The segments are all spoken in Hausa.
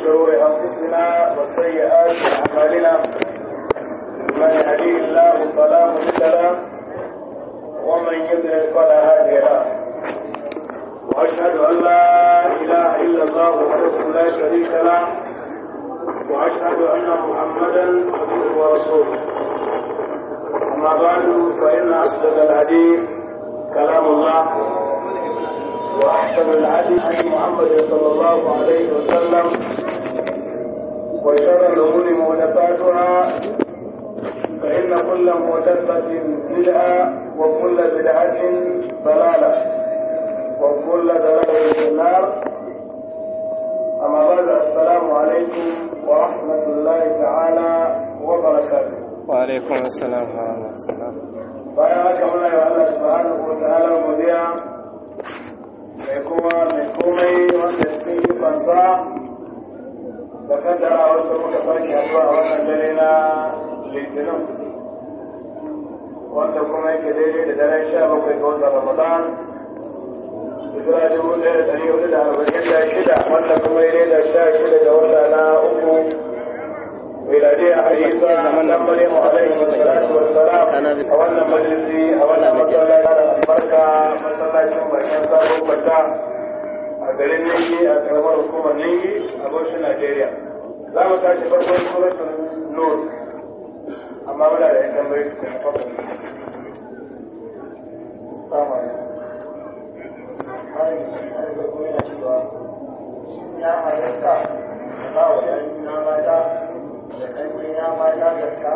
شرور أنفسنا وسيئات أعمالنا من يهديه الله فلا مضل له ومن يضلل فلا هادي له وأشهد أن لا إله إلا الله وحده لا شريك له وأشهد أن محمدا عبده ورسوله أما بعد فإن أصدق الحديث كلام الله وأحسن الهدي هدي محمد صلى الله عليه وسلم وشر الأمور محدثاتها فإن كل محدثة بدعة وكل بدعة ضلالة وكل ضلالة في النار أما بعد السلام عليكم ورحمة الله تعالى وبركاته وعليكم السلام ورحمة الله bayan haka muna yi wa Allah subhanahu wa ta'ala godiya mai kowa mai komai wanda cikin ikonsa da kaddara wasu muka farki haɗuwa a wannan dare na litinin wanda kuma yake daidai da daren sha bakwai ga watan ramadan hijira dubu ɗaya da ɗari hudu da arba'in da shida wanda kuma ya da sha shida ga wata na uku miladiya a isa zaman nan maryamu alaihi wassalatu wassalam a wannan majalisi a wannan masallaci da albarka masallacin bakin sabon kwata a garin ninki a karamar hukumar ninki a bauchi najeriya za mu tashi farkon suratul nur amma muna da yan tambayi da na farko ya halatta ba wa yanki na mata da ƙarfi na mata da ta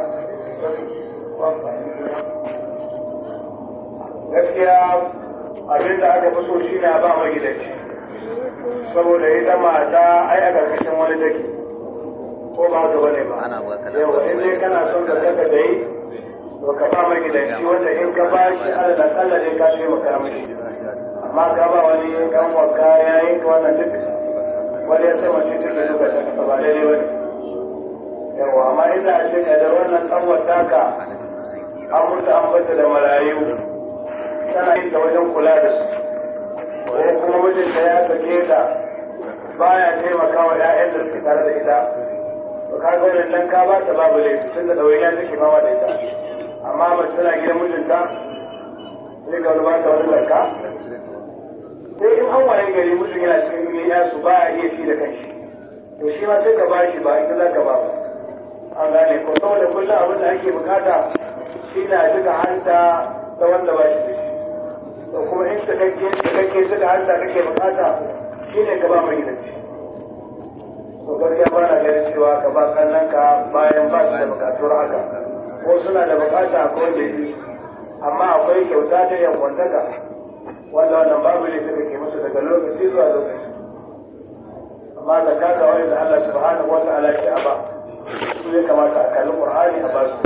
gaskiya abin da aka fi so shi na ba magidanci saboda ita mata ai a ƙarƙashin wani take ko ba haka bane ba yawa in dai kana son ka saka da yi to ka ba magidanci wanda in ka ba shi ala da kalla ne ka taimaka mishi amma ka ba wani kan waka yayin ka wannan duk wani ya sai mace tun da duka ta kasa ba daidai bane yawa amma ina ce da wannan kanwar taka an mutu an bata da marayu tana yin ta wajen kula da su ko kuma mijinta ya sake ta baya taimaka wa ƴaƴan da suke tare da ita to ka ga wannan dan ka ba ta babu laifi tun da ɗawainiya take fama da ita amma mace tana gidan mijinta sai ga wani ba ta wani zarka sai in an waye gari mutum yana cikin ya su ba iya shi da kanshi to shi ma sai ka ba shi ba ita za ka ba ba an gane ko saboda kullum abin da ake bukata shi na duka hanta ta wanda ba shi da shi to kuma in cikakke cikakke duka hanta kake bukata shi ne ka ba mai gidanci to gaskiya ba na ganin cewa ka ba kallon ka bayan ba su da bukatuwar haka ko suna da bukata ko da yi amma akwai kyauta ta yankwantaka wanda wannan babu ne suka ke musu daga lokaci zuwa lokaci amma da kaka wani da Allah subhanahu wa ta'ala ke a ba su ya kamata a kalli Qur'ani a basu.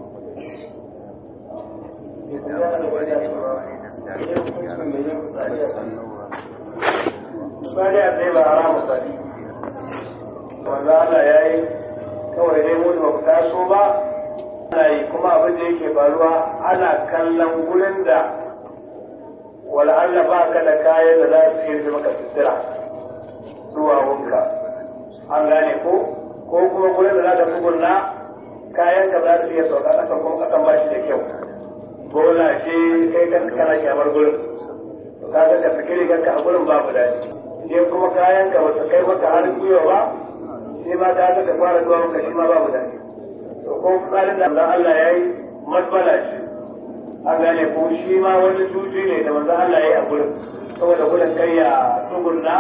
Misali a tsaye ba a ramu sani. Wanda Allah ya yi kawai dai mu ba ku taso ba, ana yi kuma abin da yake faruwa ana kallon gurin da wal'alla ba ka da kayan da za su iya maka sutura zuwa wunka. An gane ko? ko kuma gurin da za ka tsugunna kayan ka za su iya sauka ƙasan kuma ƙasan ba shi da kyau bola ce kai kan kana kyamar gurin to ka ga ka saki rigar ka a gurin babu daɗi je kuma kayan ka ba su kai maka har gwiwa ba shi ma ka ga ka fara zuwa maka shi ma babu daɗi to ko tsarin da Allah ya yi matsala ce an gane ko shi ma wani juji ne da manzo Allah ya yi a gurin saboda gurin kai ya tsugunna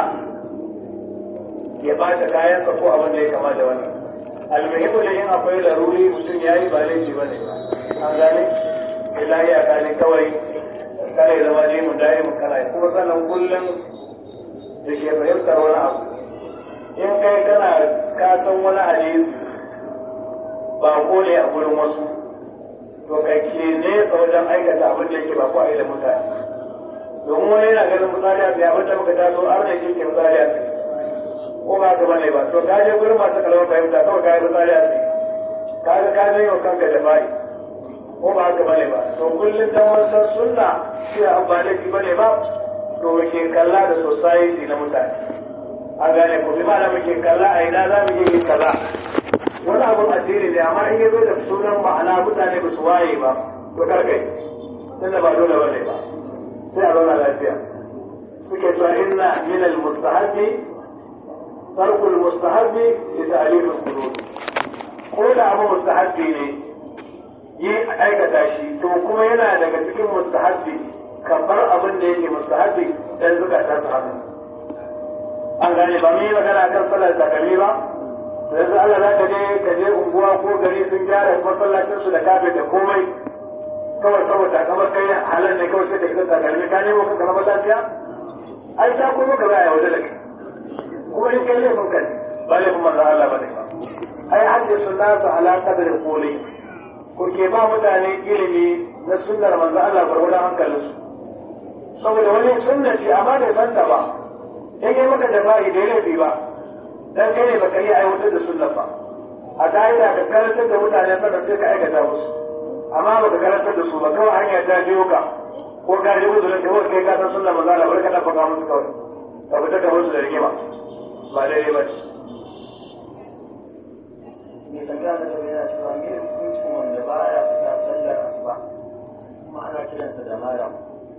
ya bata kayansa ko abin da ya kama da wannan almuhimu da yin akwai laruri mutum ya yi ba laifi ba ne ba an gane ilahi a gane kawai kare zama ne mu dai mu kana kuma sannan kullum da ke fahimtar wani abu in kai kana ka san wani hadisi ba ko ne a gurin wasu to kai ke nesa wajen aikata abin da yake ba ko a yi da mutane domin wani yana ganin misali a tsaye abin da muka taso har da ke ke misali a tsaye ko ba ka bane ba to ka je gurin masu kalmar fahimta kawai ka yi fitsari a tsaye ka ga ka je yau kanka da bayi ko ba haka bane ba to kullum dan wasan sunna shi an ba laifi bane ba to ke kalla da society na mutane a gane ku bi mana muke kaza a ina za mu iya yin kaza wani abun addini ne amma in ya zo da sunan ma'ana mutane ba su waye ba to karkai tunda ba dole bane ba sai a zauna lafiya suke cewa inna min al-mustahabbi tarku al-mustahabbi li ta'lif al-qulub ko da abu mustahabbi ne yi aikata shi to kuma yana daga cikin mustahabbi kamar abin da yake mustahabbi dan zukata su haka an gane ba mu yi magana kan sallar takalmi ba yanzu Allah za ka je ka je unguwa ko gari sun gyara masallacin su da kafe da komai kawai saboda kamar kai halal ne kawai sai ka shiga takalmi ka nemo kanka na lafiya ai ta kuma ka baya waje da kai kuma in kai laifin kai ba laifin manzo Allah ba ne ai hadisu nasu ala qadri quli ko ke ba mutane ilimi na sunnar manzo Allah gurgurdan hankalinsu saboda wani sunna ce amma bai santa ba in yi maka jafa'i da laifi ba dan kai ne baka iya aiwatar da sunnan ba a ka'ida ka karantar da mutane sannan sai ka aikata musu amma baka karantar da su ba kawai hanya ta biyo ka ko ka ji uzurin ka kai ka san sunnan manzo Allah bari ka dafa musu kawai ka fita ka musu da rigima ba daidai ba mai tambaya da gaba yana cewa me hukuncin wanda ba ya fita sallar asuba kuma ana kiransa da malam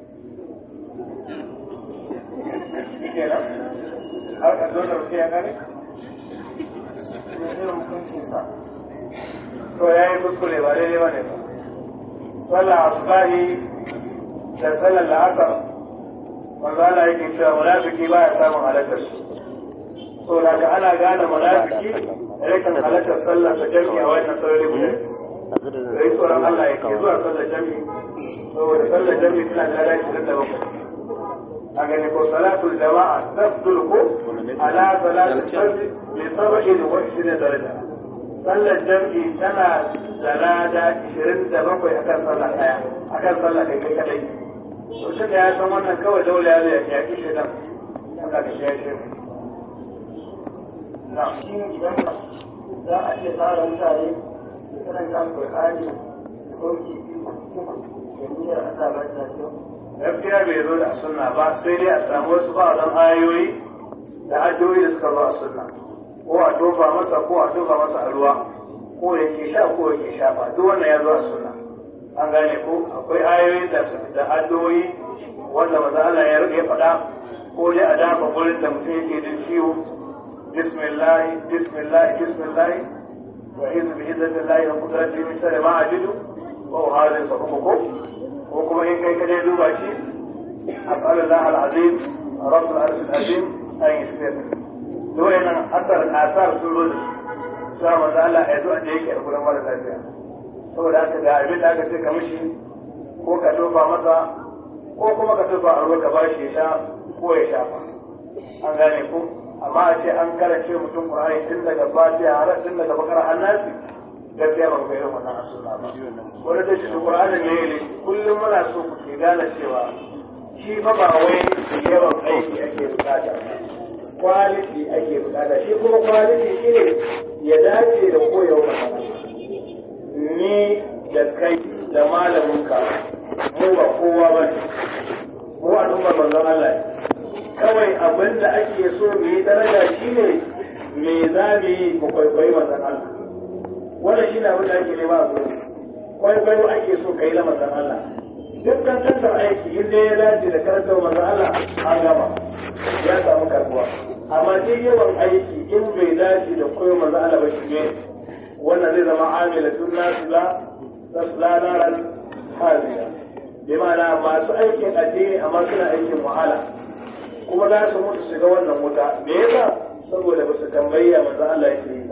kenan har ka zo da wuce ya gane me irin hukuncinsa to ya yi kuskure ba daidai ba ne ba sallar asubahi da sallar la'asar manzo Allah yake cewa munafiki ba ya samun halartar su so da ka ana gane munafiki rikan halartar sallar da jami'a wannan sarari guda sai tsoron Allah ya ke zuwa sallar jami'i saboda sallar jami'i tana da lada ishirin da bakwai a gani ko salatul jama'a tafdul ko ala salatul fardi bi sab'in wa ishirin daraja sallar jami'i tana da lada ishirin da bakwai akan sallar daya akan sallar kai kai kadai to shi da ya san wannan kawai dole ya zai yaki shi dan Allah ka shi shi na shi idan za a iya tsara mutane su karanta alƙur'ani su sauke da niyyar Allah ba ta kyau gaskiya bai zo da sunna ba sai dai a samu wasu ba'adan ayoyi da addu'o'i da suka zo a sunna ko a tofa masa ko a tofa masa a ruwa ko yake sha ko yake shafa duk wannan ya zo a sunna an gane ko akwai ayoyi da da addu'o'i wanda maza Allah ya rike faɗa ko dai a dafa gurin da mutum yake jin ciwo bismillah bismillah bismillah wa izu bi izzatillahi wa qudratihi min sharri ma ajidu wa uhadisu hukukum ko kuma in kai kadai duba shi as'alullah al-azim rabbul arsh al-azim an yashfir dole nan asar asar sun zo da su sai manzo Allah ya zo da yake a gurin mara lafiya saboda haka ga abin da aka ce ka mishi ko ka tofa masa ko kuma ka tofa a ruwa ka ba shi ya sha ko ya shafa an gane ko amma a ce an karance mutum Qur'ani tun daga Fatiha har tun daga Bakara har Nasi gaskiya ban ga irin wannan sunna ba wani da shi Qur'ani ne ne kullum muna so ku ke gane cewa shi fa ba wai yawan aiki ake bukata quality ake bukata shi kuma quality shine ya dace da koyarwa ni da kai da malaminka mu ba kowa ba ne mu al'ummar manzon Allah kawai abin da ake so mu yi daraja shine me za mu yi mu kwaikwayi manzon Allah wannan shi ne abin da ake nema a gurin kwaikwayo ake so ka yi na manzon Allah dukkan tantar aiki in dai ya dace da karantar manzon Allah an gama ya samu karbuwa amma duk yawan aiki in bai dace da koyo manzon Allah ba shi ne wannan zai zama amilatun nasila tasla naran haziya bi ma'ana masu aikin addini amma suna aikin wahala kuma za su mutu shiga wannan wuta me yasa saboda ba su tambayi manzo Allah yake yi ba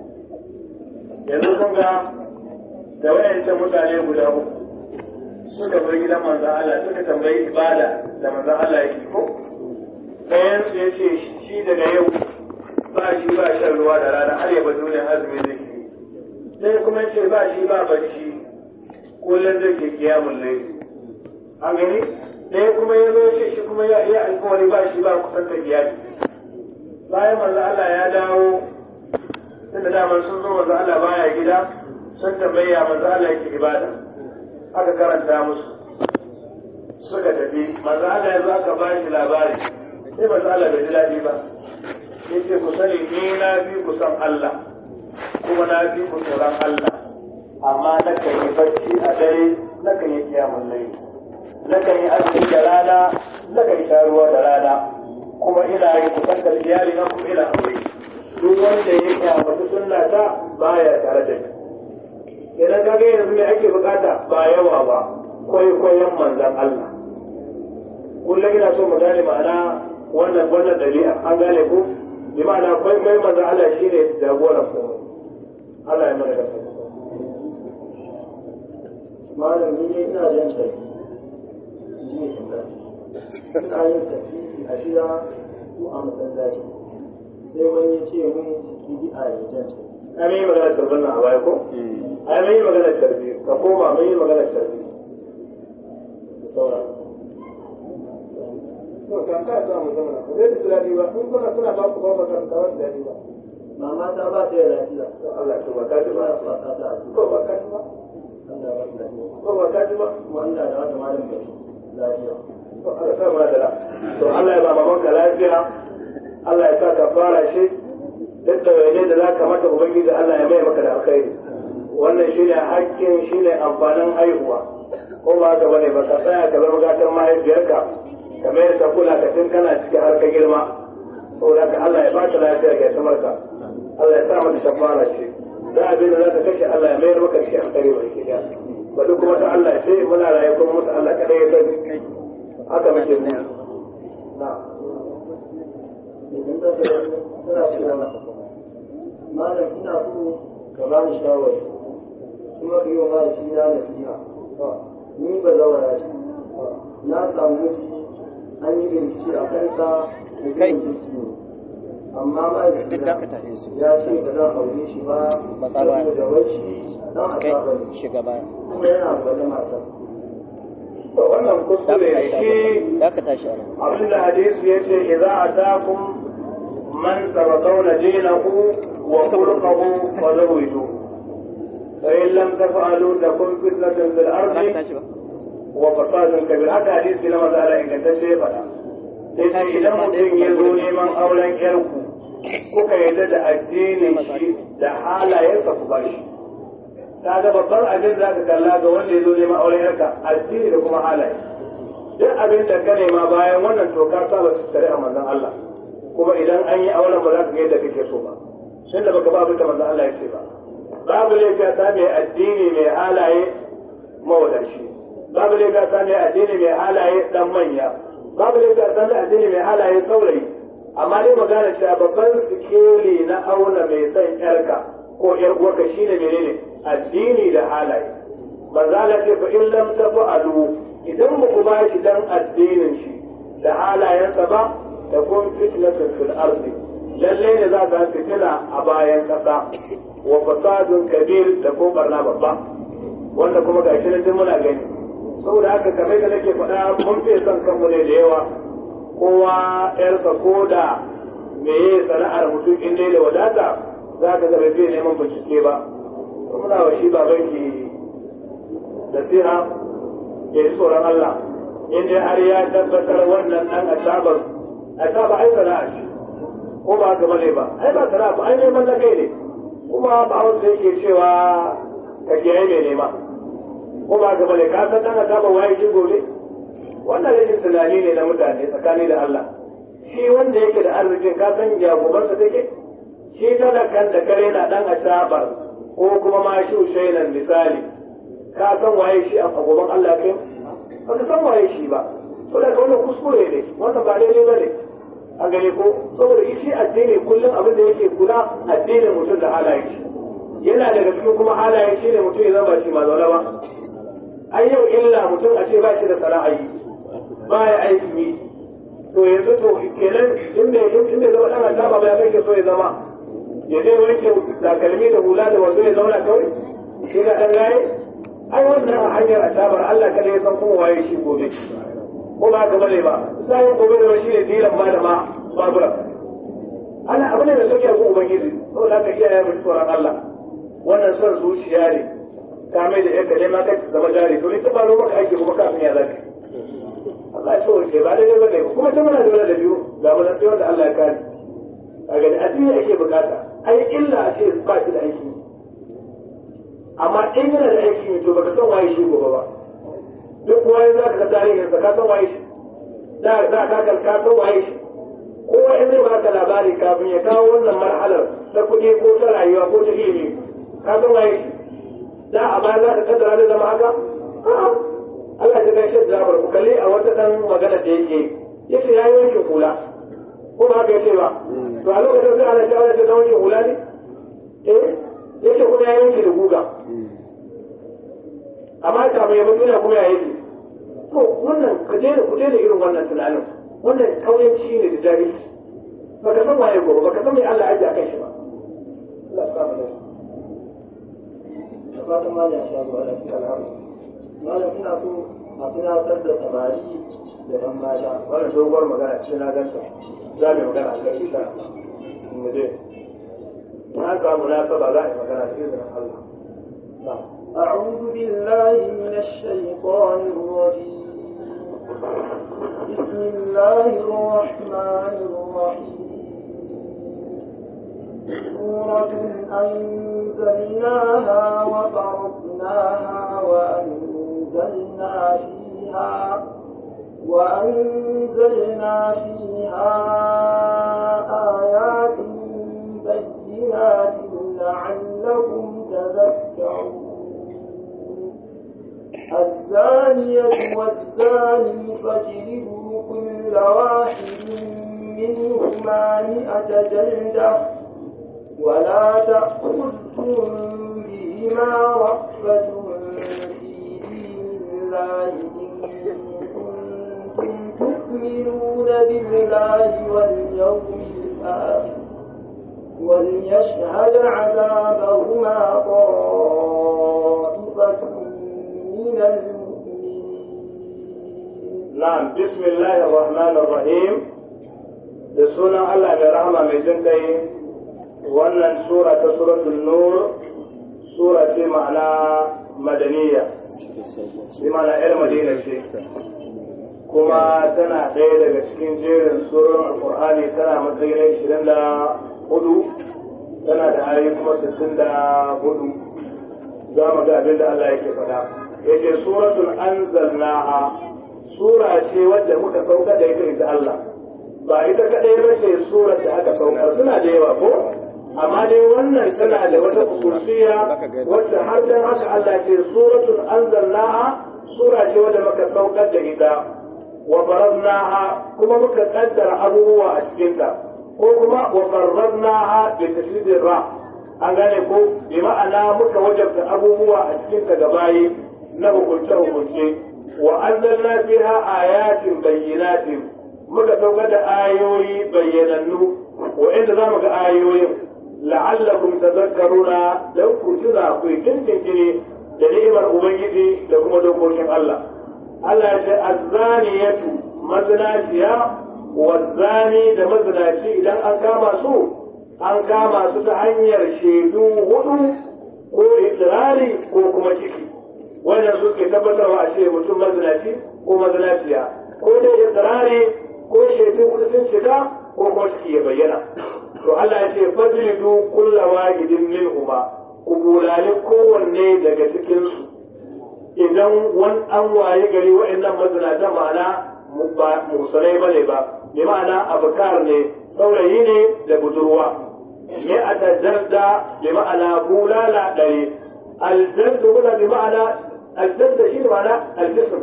yanzu kun ga da wayancan mutane guda uku suka bar gidan manzo Allah suka tambayi ibada da manzo Allah yake ko ɗayan su yace shi daga yau ba shi ba shan ruwa da rana har ya bar duniyar azumi zai yi sai kuma ce ba shi ba bacci kullum zai ke kiyamun laifi an gani ɗaya kuma ya zo ce shi kuma ya iya alkawari ba shi ba kusanta iyali bayan manzo Allah ya dawo tunda daman sun zo manzo Allah baya gida sun tambaya manzo Allah yake ibada aka karanta musu suka tafi manzo Allah ya zo aka ba shi labari sai manzo Allah bai ji daɗi ba yace ku sani ni na fi ku san Allah kuma na fi ku tsoron Allah amma na kan yi bacci a dare na kan yi kiyamun laili na kan yi azumi da rana na kan sha ruwa da rana kuma ina yi kusantar iyali na kuma ina aure duk wanda ya kyamata sunna ta baya tare da ni idan ka ga yanzu me ake bukata ba yawa ba kwaikwayon manzon Allah kullum ina so mu gane ma'ana wannan wannan dabi'a an gane ko bi ma'ana kwaikwayon manzon Allah shine jagoran mu Allah ya mana da malam ni dai ina jan tafi ji ne tambaya ina yin tafi a gida ko a masallaci sai wani ya ce mun bid'a ne jan tafi ai mun yi magana tarbiyya nan a baya ko ai mun yi magana tarbiyya ka koma mun yi magana tarbiyya da sauran to kan ka za mu zama ba zai ji daɗi ba in kuna suna ba ku ba ba kan kawai daɗi ba mama ta ba ta da lafiya to Allah to ba ka ji ba ba su wasa ta ko ba ka ji ba Allah ba ta lafiya ko ba ka ji ba kuma Allah da wata malam bai lafiya to Allah sa mana da to Allah ya ba mamanka lafiya Allah ya sa ka fara shi duk da waje da za ka mata ubangiji Allah ya mai maka da alkhairi wannan shine hakkin shine amfanin haihuwa ko ba haka bane ba ka tsaya ka zama gatan mahaifiyarka ka mai ka kula ka tun kana cikin har ka girma saboda ka Allah ya ba ta lafiya ga samarka Allah ya sa mata shafara ce da abin da za ka kashe Allah ya mayar maka cikin alkhairi ba ke da ba duk kuma ta Allah ce muna raye kuma mutu Allah kadai ya sani haka muke mu na idan ta ce tana cewa malam ina so ka bani shawari kuma ka yi wa mahaifi na nasiha ni ba zawara ce na samu miji an yi bincike a kansa da Kai. zai kirki ne amma mahaifi duk da ka tafi su ya ce ba zan aure shi ba Matsa baya. saboda wai shi dan kai asaba ne shiga baya kuma yana da wata mata to wannan da kuskure ka shi tashi da ka tashi a nan abinda hadisi ya ce idza atakum man taradawna dinahu wa khuluquhu fazawiju fa in lam taf'alu takun fitnatun fil ba ka ardi tashi ba wa fasadun kabir haka hadisi na maza Allah ingantacce ya faɗa sai ce idan mutum ya zo neman auren yarku kuka yarda da addinin shi da halayensa ku bashi ta ga babban abin za ka kalla ga wanda ya zo neman auren yarka addini da kuma halaye duk abin da ka nema bayan wannan to ka saba su tare a manzon Allah kuma idan an yi auren ba za ka ga yadda kake so ba tunda baka ba abin da manzon Allah ya ce ba babu laifi ya same addini mai halaye mawadaci babu laifi ya same addini mai halaye dan manya babu laifi ya same addini mai halaye saurayi amma dai magana cewa babban sikeli na auna mai son yarka ko yar uwarka shine menene addini da halaye manzo Allah ce fa in lam tafa'alu idan ba ku ba shi dan addinin shi da halayensa ba ta kun fitnatun fil ardi lalle ne za ta fitina a bayan kasa wa fasadun kabir da ko barna babba wanda kuma ga shi nan muna gani saboda haka kamar da nake faɗa mun fi son kanmu ne da yawa kowa yarsa ko da meye sana'ar mutum in dai da wadata za ka ga bai neman bincike ba muna wa shi babanki nasiha ya ji tsoron Allah in dai har ya tabbatar wannan dan asabar asaba ai sana'a ce ko ba haka bane ba ai ba sana'a ba ai neman na kai ne kuma ba wasu yake cewa ka kiyaye mai nema ko ba haka bane ka san dan asaba waye ki gobe wannan rashin tunani ne na mutane tsakani da Allah shi wanda yake da arzikin ka san ya gobansa take shi talakan da kare na dan asabar ko kuma ma shi ushainan misali ka san waye shi a gaban Allah kai ba ka san waye shi ba to da wannan kuskure ne wannan ba daidai ba ne a gare ko saboda shi addini kullum abin da yake kula addinin mutum da halaye shi yana daga cikin kuma halaye shi ne mutum ya zama shi ma zaune ba ai yau illa mutum a ce ba shi da sana'a yi ba ya aiki yi to yanzu to kenan in bai in bai zama dan asaba ba ya kake so ya zama ya zai wanke takalmi da hula da wando ya zauna kawai shi ga dan gaye ai wannan a hanyar asabar Allah kada ya san kuma waye shi gobe ko ba ka bane ba sai gobe da shi ne dilan ma da ma babura Allah abu ne da sauke ku ubangiji to da ka iyaye mu tsoron Allah wannan son zuciya ne ta mai da yanka ne ma kai zama jari to ita ba ro maka ake kuma kafin ya zaka Allah ya so ke ba daidai bane kuma ta muna da wani da biyu ga mun sai wanda Allah ya kare a gani addini ake bukata ai illa a ce ba shi da aiki amma in yana da aiki to baka san waye shi gobe ba duk waye za ka ga tarihinsa ka san waye shi za ka ka ka san waye shi kowa in zai baka labari kafin ya kawo wannan marhalar ta kuɗi ko ta rayuwa ko ta ilimi ka san waye shi da a baya za ka kaddara da zama haka Allah ya gaishe da zabar ku kalli a wata dan magana da yake yace ya yi wankin hula ko ba haka yace ba to a lokacin sai ana cewa yace dan wankin hula ne eh yace kuma ya yanke da guga amma kafin ya mutu kuma ya yi to wannan ka daina ku daina irin wannan tunanin wannan kauyanci ne da jahilci baka san waye gobe baka san mai Allah ya akan shi ba Allah sa mu dace da fatan malam ya sha ruwa da kika alhamdu malam ina so a tunatar da samari da ɗan mata wannan doguwar magana ce na ganta za mu yi magana a kai insha mu je na samu na saba za a yi magana da izinin Allah na'am أعوذ بالله من الشيطان الرجيم بسم الله الرحمن الرحيم سورة أنزلناها وفرضناها وأنزلنا فيها وأنزلنا فيها آيات بينات لعلكم تذكرون الزانية والزاني فاجلدوا كل واحد منهما مئة جلدة ولا تأخذكم بهما رأفة في دين الله إن كنتم تؤمنون بالله واليوم الآخر وليشهد عذابهما طائفة من المؤمنين نعم بسم الله الرحمن الرحيم da sunan Allah mai rahama mai jin kai wannan sura ta suratul nur sura ce ma'ana madaniya bi ma'ana yar madina ce kuma tana ɗaya daga cikin jerin surar alkur'ani tana matsayin ishirin da hudu tana da ayoyi kuma sittin da hudu za mu ga abin da Allah yake faɗa yake suratul anzalnaha sura ce wadda muka sauka da ita ita Allah ba ita kadai ba ce surar da aka saukar suna da yawa ko amma dai wannan tana da wata kusurciya wadda har dan haka Allah ce suratul anzalnaha sura ce wadda muka saukar da ita wa faradnaha kuma muka kaddara abubuwa a cikinta ko kuma wa faradnaha bi tashdidin ra an gane ko bi ma'ana muka wajabta abubuwa a cikinta gabayi na hukunce hukunce wa anzalna fiha ayatin bayyinatin muka saukar da ayoyi bayyanannu wa'inda za mu ga ayoyin la'allakum tadhakkaruna dan ku tuna ku kinkini da ni'imar ubangiji da kuma dokokin Allah Allah ya ce azzaniyatu mazinaciya wazzani da mazinaci idan an kama su an kama su ta hanyar shaidu hudu ko itirari ko kuma ciki wannan su ke tabbatarwa a ce mutum mazinaci ko mazinaciya ko da itirari ko shaidu hudu sun cika ko kuma ciki ya bayyana to Allah ya ce fajlidu kulla wahidin minhuma ku bulali kowanne daga cikin su idan wani an waye gari wa'annan mazinata ma'ana ba musulai bane ba bi ma'ana abukar ne saurayi ne da budurwa me a tajarda bi ma'ana bulala ɗari aljarda wala bi ma'ana aljarda shi ma'ana aljism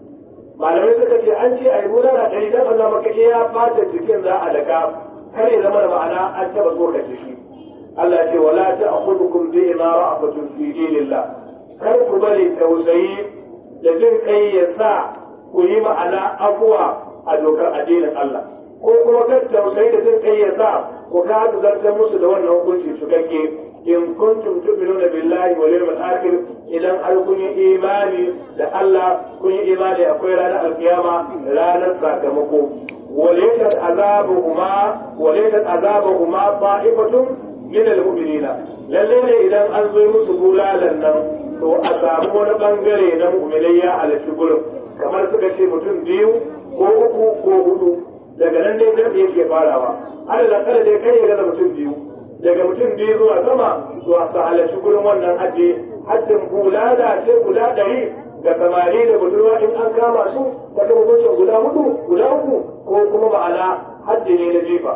malamai suka ce an ce a yi bulala ɗari don Allah maka iya fata jikin za a daga kare zama da ma'ana an taɓa tsoka jiki Allah ce wala ta akhudukum bi imara afatun fi dinillah kar ku bari tausayi da jin kai ya sa ku yi ma'ana afuwa a dokar addinin Allah ko kuma kar tausayi da jin kai ya sa ku kasa zartar musu da wannan hukunci cikakke in kuntum tu'minuna billahi wal yawmil akhir idan har kun yi imani da Allah kun yi imani akwai ranar alkiyama ranar sakamako وليست عذابهما وليست عذابهما طائفة من المؤمنين lalle ne idan an zo musu bulalan nan to a samu wani bangare na mu'minai ya halarci gurin kamar suka ce mutum biyu ko uku ko hudu daga nan dai jam'i yake farawa alal kada dai kai ya gaza mutum biyu daga mutum biyu zuwa sama zuwa su halarci gurin wannan hajji hajjin bulala ce guda ɗari ga samari da budurwa in an kama su wata hukuncin guda hudu guda uku ko kuma ma'ana hajji ne na jifa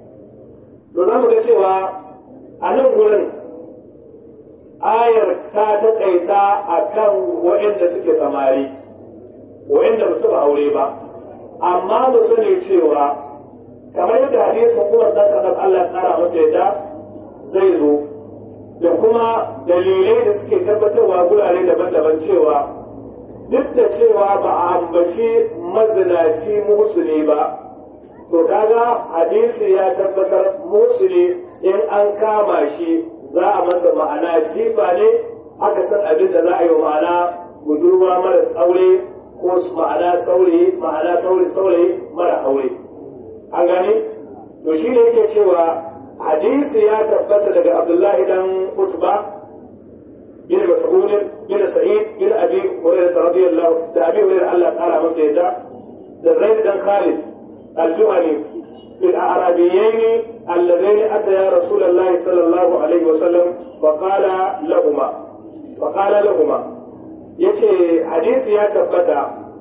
to za mu ga cewa a nan gurin ayar ta taƙaita a kan waɗanda suke samari waɗanda ba su ba aure ba amma mu sani cewa kamar yadda hadisin umar dan kadan Allah tsara masa yadda zai zo da kuma dalilai da suke tabbatarwa gurare daban-daban cewa duk da cewa ba a ambaci mazinaci musuli ba to kaga hadisi ya tabbatar musuli in an kama shi za a masa ma'ana jifa ne aka san abin da za a yi wa ma'ana budurwa mara aure ko ma'ana saurayi ma'ana saurayi mara aure an gani to shi ne yake cewa hadisi ya tabbata daga abdullahi dan utba bin mas'ud bin sa'id bin abi hurairah radiyallahu da abi hurairah Allah ta'ala masa yadda da zaid dan khalid al-juhani في الأعرابيين اللذين أتيا رسول الله صلى الله عليه وسلم وقال لهما وقال لهما يتي حديث يا تبتا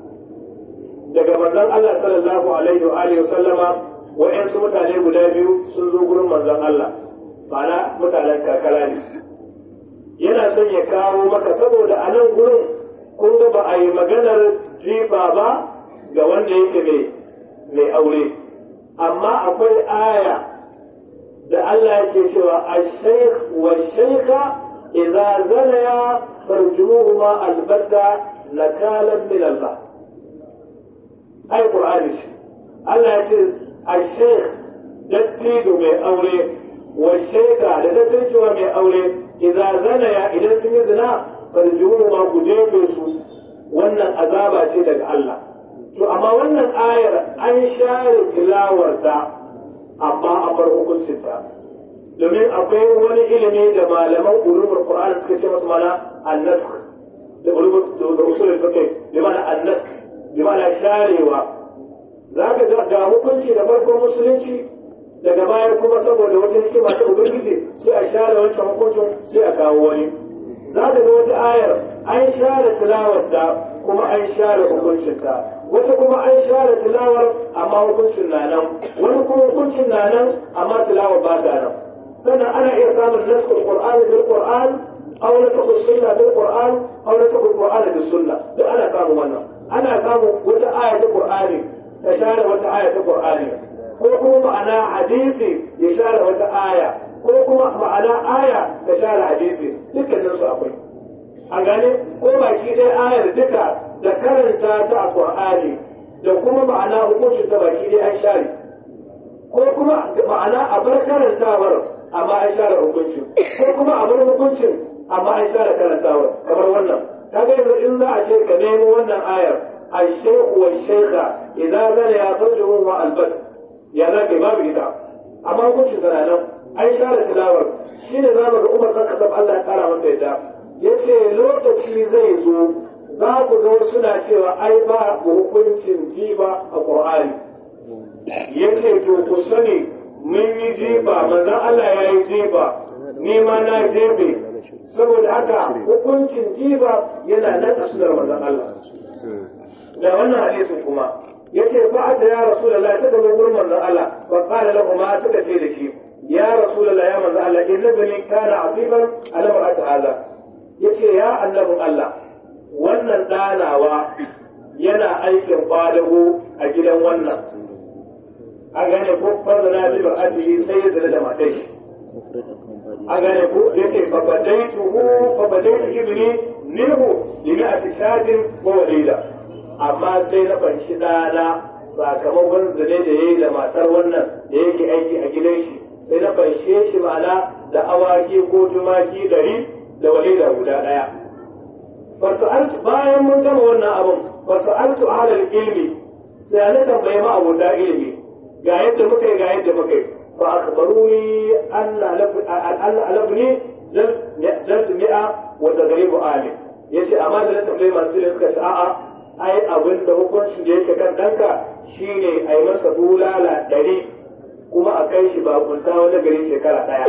daga manzon Allah sallallahu alaihi wa alihi sallama wa'yansu mutane guda biyu sun zo gurin manzon Allah ma'ana mutanen kakara ne yana son ya kawo maka saboda a nan gurin kun ga ba a yi maganar jifa ba ga wanda yake mai aure amma akwai aya da Allah yake cewa ash-shaykh wa shaykha idza zanaya farjumuhuma albatta nakalan min Allah ai qur'ani shi Allah ya ce ash-shaykh dattijo mai aure wa shaykha da dattijo mai aure idza zanaya idan sun yi zina farjumuhuma ku jefe su wannan azaba ce daga Allah to amma wannan ayar an share tilawarta amma a bar hukuncinta domin akwai wani ilimi da malaman ulumul qur'ani suka ce masa mana an-nasakh da ulumul da usulul fiqh bi mana an-nasakh bi mana sharewa zaka ga ga hukunci da farkon musulunci daga baya kuma saboda wata hikima ta ubangiji sai a share wancan hukuncin sai a kawo wani za ka ga wata ayar an share tilawarta kuma an share hukuncinta wata kuma an share tilawar amma hukuncin na nan wani kuma hukuncin na nan amma tilawar ba ta nan sannan ana iya samun naskul qur'an bil qur'an aw naskul sunna bil qur'an aw naskul qur'an bil sunna duk ana samun wannan ana samun wata aya ta qur'ani ta share wata aya ta qur'ani ko kuma ma'ana hadisi ya share wata aya ko kuma ma'ana aya ta share hadisi dukkanin su akwai a gane ko baki ɗaya ayar duka da karanta ta a Qur'ani da kuma ma'ana hukuncin ta baki ɗaya an share ko kuma ma'ana a bar karantawar amma an share hukuncin ko kuma a bar hukuncin amma an share karantawar kamar wannan kaga yanzu in za a ce ka nemo wannan ayar الشيخ والشيخة إذا بنيا فرجهم والبت يا ذاك ما بيتا أما كنت سنانا أي شارة تلاور شين زامن عمر كان كتب الله تعالى مسيدا yace lokaci zai zo za ku ga suna cewa ai ba hukuncin jiba a Qur'ani yace to ku sani mun yi jiba manzon Allah ya yi jiba ni ma na jebe saboda haka hukuncin jiba yana nan a sunar manzon Allah da wannan hadisin kuma yace fa ta ya rasulullahi sai da gurin manzon Allah wa qala lahu ma suka ce da shi ya rasulullahi ya manzon Allah inna bani kana asiban ala mar'ati hadha yace ya annabin Allah wannan danawa yana aikin kwadago a gidan wannan a gane ko farda na bi ba'adihi sai ya zira da matai shi a gane ko yace fa badaituhu fa badaitu ibni minhu li mi'ati shatin wa walida amma sai na fanshi ɗana sakamakon zane da ya yi da matar wannan da yake aiki a gidan shi sai na fanshe shi ma'ana da awaki ko tumaki ɗari da walida guda ɗaya fasa'altu bayan mun gama wannan abun fasa'altu ahlal ilmi sai na tambaye ma abota ilimi ga yadda muka yi ga yadda muka yi fa akhbaruni anna alabni jald mi'a wa tagribu alim yace amma da na tambaye masu ilimi suka ce a'a ai abin da hukuncin da yake kan ɗanka shine a yi masa bulala ɗari kuma a kai shi bakunta wani gari shekara ɗaya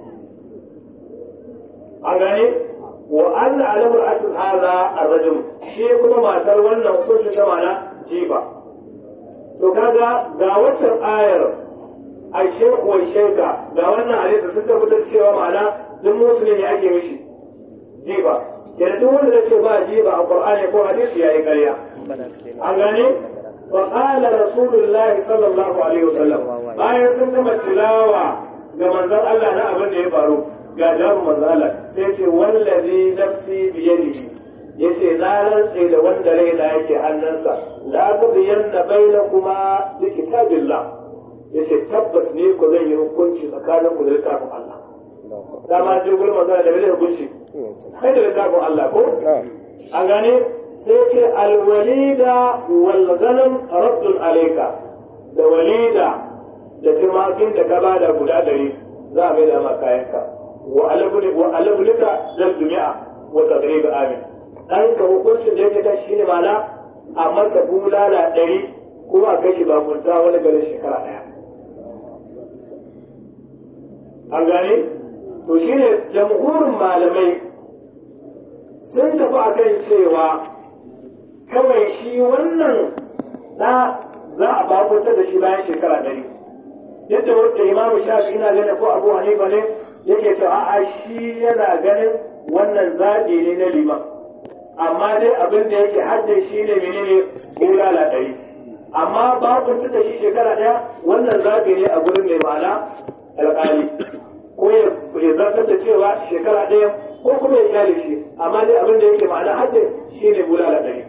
an gane wa anna alamar atul hadha ar-rajul shi kuma matar wannan hukuncin ta mana jiba to kaga ga waccan ayar a shekhu wa sheka ga wannan hadisi sun tabbatar cewa ma'ana duk musulmi ake mishi jiba yana duk wanda ya ce ba jiba a qur'ani ko hadisi yayi ƙarya an gane wa qala rasulullahi sallallahu alaihi wasallam bayan sun gama tilawa ga manzon Allah na abin da ya faru ga jawabin manzon Allah sai ce wallazi nafsi biyadihi yace na rantse da wanda raina yake hannunsa la tudiyanna bainakuma bi kitabillah yace tabbas ne ko zan yi hukunci tsakanin ku da littafin Allah dama je gurin manzon da bai hukunci kai da littafin Allah ko an gane sai ce alwalida wal ghanam raddun alayka da walida da tumakin da ka bada guda dari za a mai da ma kayanka wa alabulika zal dumi'a wa tadrib amin dan ka hukuncin da yake ta shine mana a masa bulala ɗari kuma a kashi bakunta wani garin shekara ɗaya an gane to shine jamhurin malamai sun tafi akan cewa kawai shi wannan na za a bakunta da shi bayan shekara ɗari yadda wanda imamu shafi ina ganin ko abu hanifa ne yake cewa a'a shi yana ganin wannan zaɓi ne na liman amma dai abin da yake hadda shi ne menene bulala ɗari amma babu da shi shekara ɗaya wannan zaɓi ne a gurin mai ma'ana alƙali ko ya zartar da cewa shekara ɗaya ko kuma ya kyale shi amma dai abin da yake ma'ana hadda shi ne bulala ɗari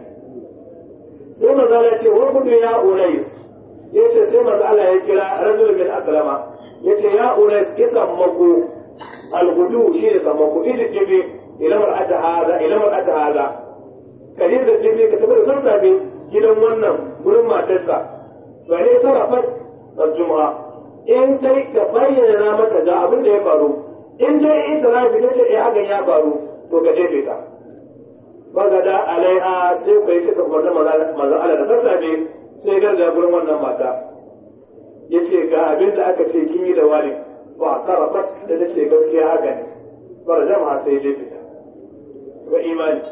sai maza ya ce wa kudu ya unais ya ce sai maza Allah ya kira rajul min aslama ya ce ya unais kisan mako algudu shi ne sammako idi jibi ilamar ata hada ilamar ata hada ka yi da jibi ka tafi da sassafe gidan wannan gurin matarsa to ne ta rafat juma'a in dai ka bayyana mata ga abin da ya faru in dai ita rafi ta ce eh hakan ya faru to ka jefe ta bagada alaiha sai ku yi cika kwarta maza ala da sassafe sai garga gurin wannan mata ya ce ga abin da aka ce kin yi da wani ba karafat da ta ce gaskiya haka ne bar jama'a sai dai fita ga imani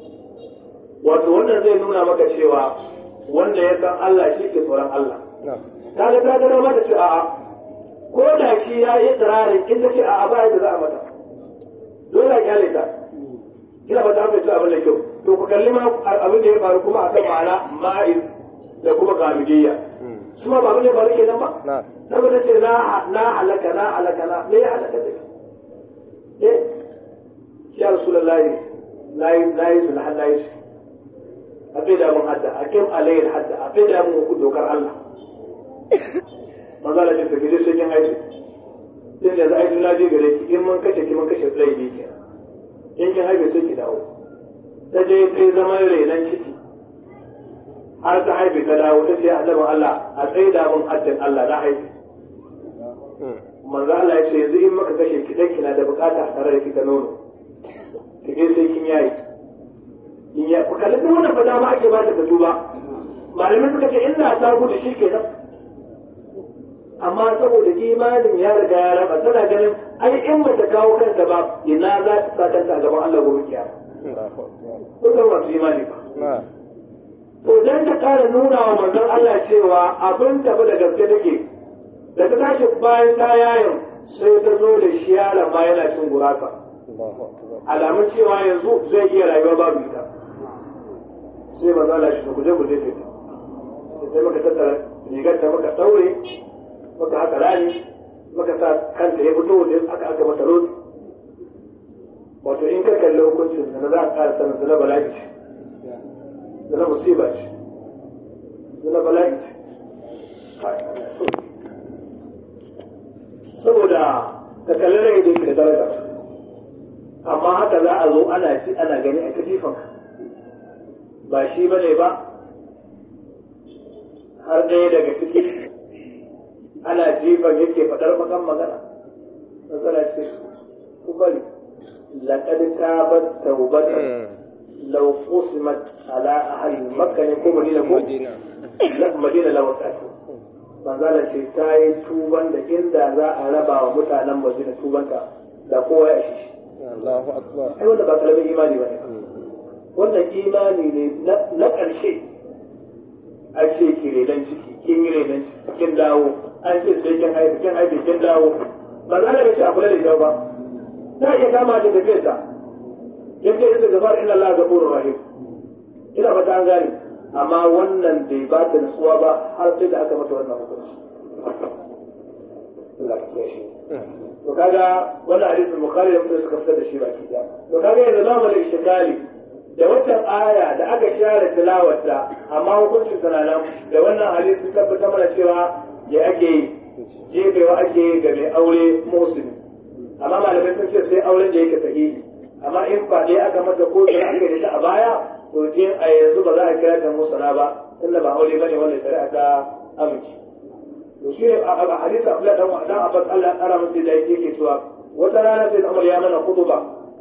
wato wannan zai nuna maka cewa wanda ya san Allah shi ke tsoron Allah ta ga ta gada mata ce a'a ko da shi ya yi tsirarin in ta ce a'a ba yadda za a mata dole a kyale ta kina ba ta fahimci abin da kyau to ku kalli ma abin da ya faru kuma akan ma'ana ma'iz da kuma gamidiyya su ma ba abin da ya faru kenan ba saboda ce na halaka na halaka na me ya halaka da eh ya rasulullahi nayi nayi sun har nayi shi a sai da mun hadda a kim alayhi hadda a sai da mun ku dokar Allah manzo Allah ya tafi sai kin aiki sai da ai na je gare ki in mun kace ki mun kashe laifi ke in kin haife sai ki dawo ta je ta zama renan ciki har ta haife ta dawo ta ce annabin Allah a tsaye da mun haddin Allah na haife manzo Allah ya ce yanzu in maka kashe ki dan kina da bukata tare da kika nono ki je sai kin yayi in ya ku kalli wannan fa dama ake ba ta da duba malamai suka ce illa ta gudu shi kenan amma saboda imanin ya riga ya raba tana ganin ai in ba ta kawo kanta ba ina za ta sa kanta a gaban Allah gobe kiyama ko ga masu imani ba to dan ta kara nuna wa manzon Allah cewa abin tafi da gaske take da ta tashi bayan ta yayin sai ta zo da shi yaron ma yana cin gurasa alamun cewa yanzu zai iya rayuwa babu ita sai manzon Allah shi guje guje ce sai maka tattara rigar ta maka daure maka haka rani maka sa kanta ya fito waje aka aka mata rodi wato in ka kalli hukuncin zina za a ƙara sanin zina bala'i ce zina musiba ce zina bala'i ce saboda ka kalli rai da yake da daraja amma haka za a zo ana shi ana gani a kajifan ba shi ba ne ba har ɗaya daga ciki ana jifan yake faɗar makan magana matsala ce ku bari laƙad tabat taubatan law qusimat ala ahli makka ne ko madina ko madina law wasatu manzala ce ta yi tuban da inda za a raba wa mutanen madina tubanta da kowa ya shi Allahu akbar ai wanda ba karamin imani ba ne wannan imani ne na ƙarshe an ce ki renon ciki kin yi renon ciki kin dawo an ce sai kin haifi kin haifi kin dawo ba za a ce a kula da ita ba ta iya kama da tafiyar ta yake isa gafar inna Allah ghafurur rahim ina fata an gane amma wannan bai ba ta nutsuwa ba har sai da aka mata wannan hukunci Allah ka kiyaye shi to kaga wannan hadisin bukhari da muslim suka fitar da shi baki da to kaga yanzu zamu da ishkali da waccan aya da aka share tilawarta amma hukuncin tana nan da wannan hadisi tabbata mana cewa ya ake yi jefewa ake yi ga mai aure musulmi amma malamai sun ce sai auren da yake sahihi amma in faɗe aka mata ko da aka yi a baya to din a yanzu ba za a kira ta musana ba tunda ba aure bane wanda shari'a ta amince to shi ne a hadisi Abdullah dan dan Abbas Allah ya kara masa da yake cewa wata rana sai Umar ya mana khutba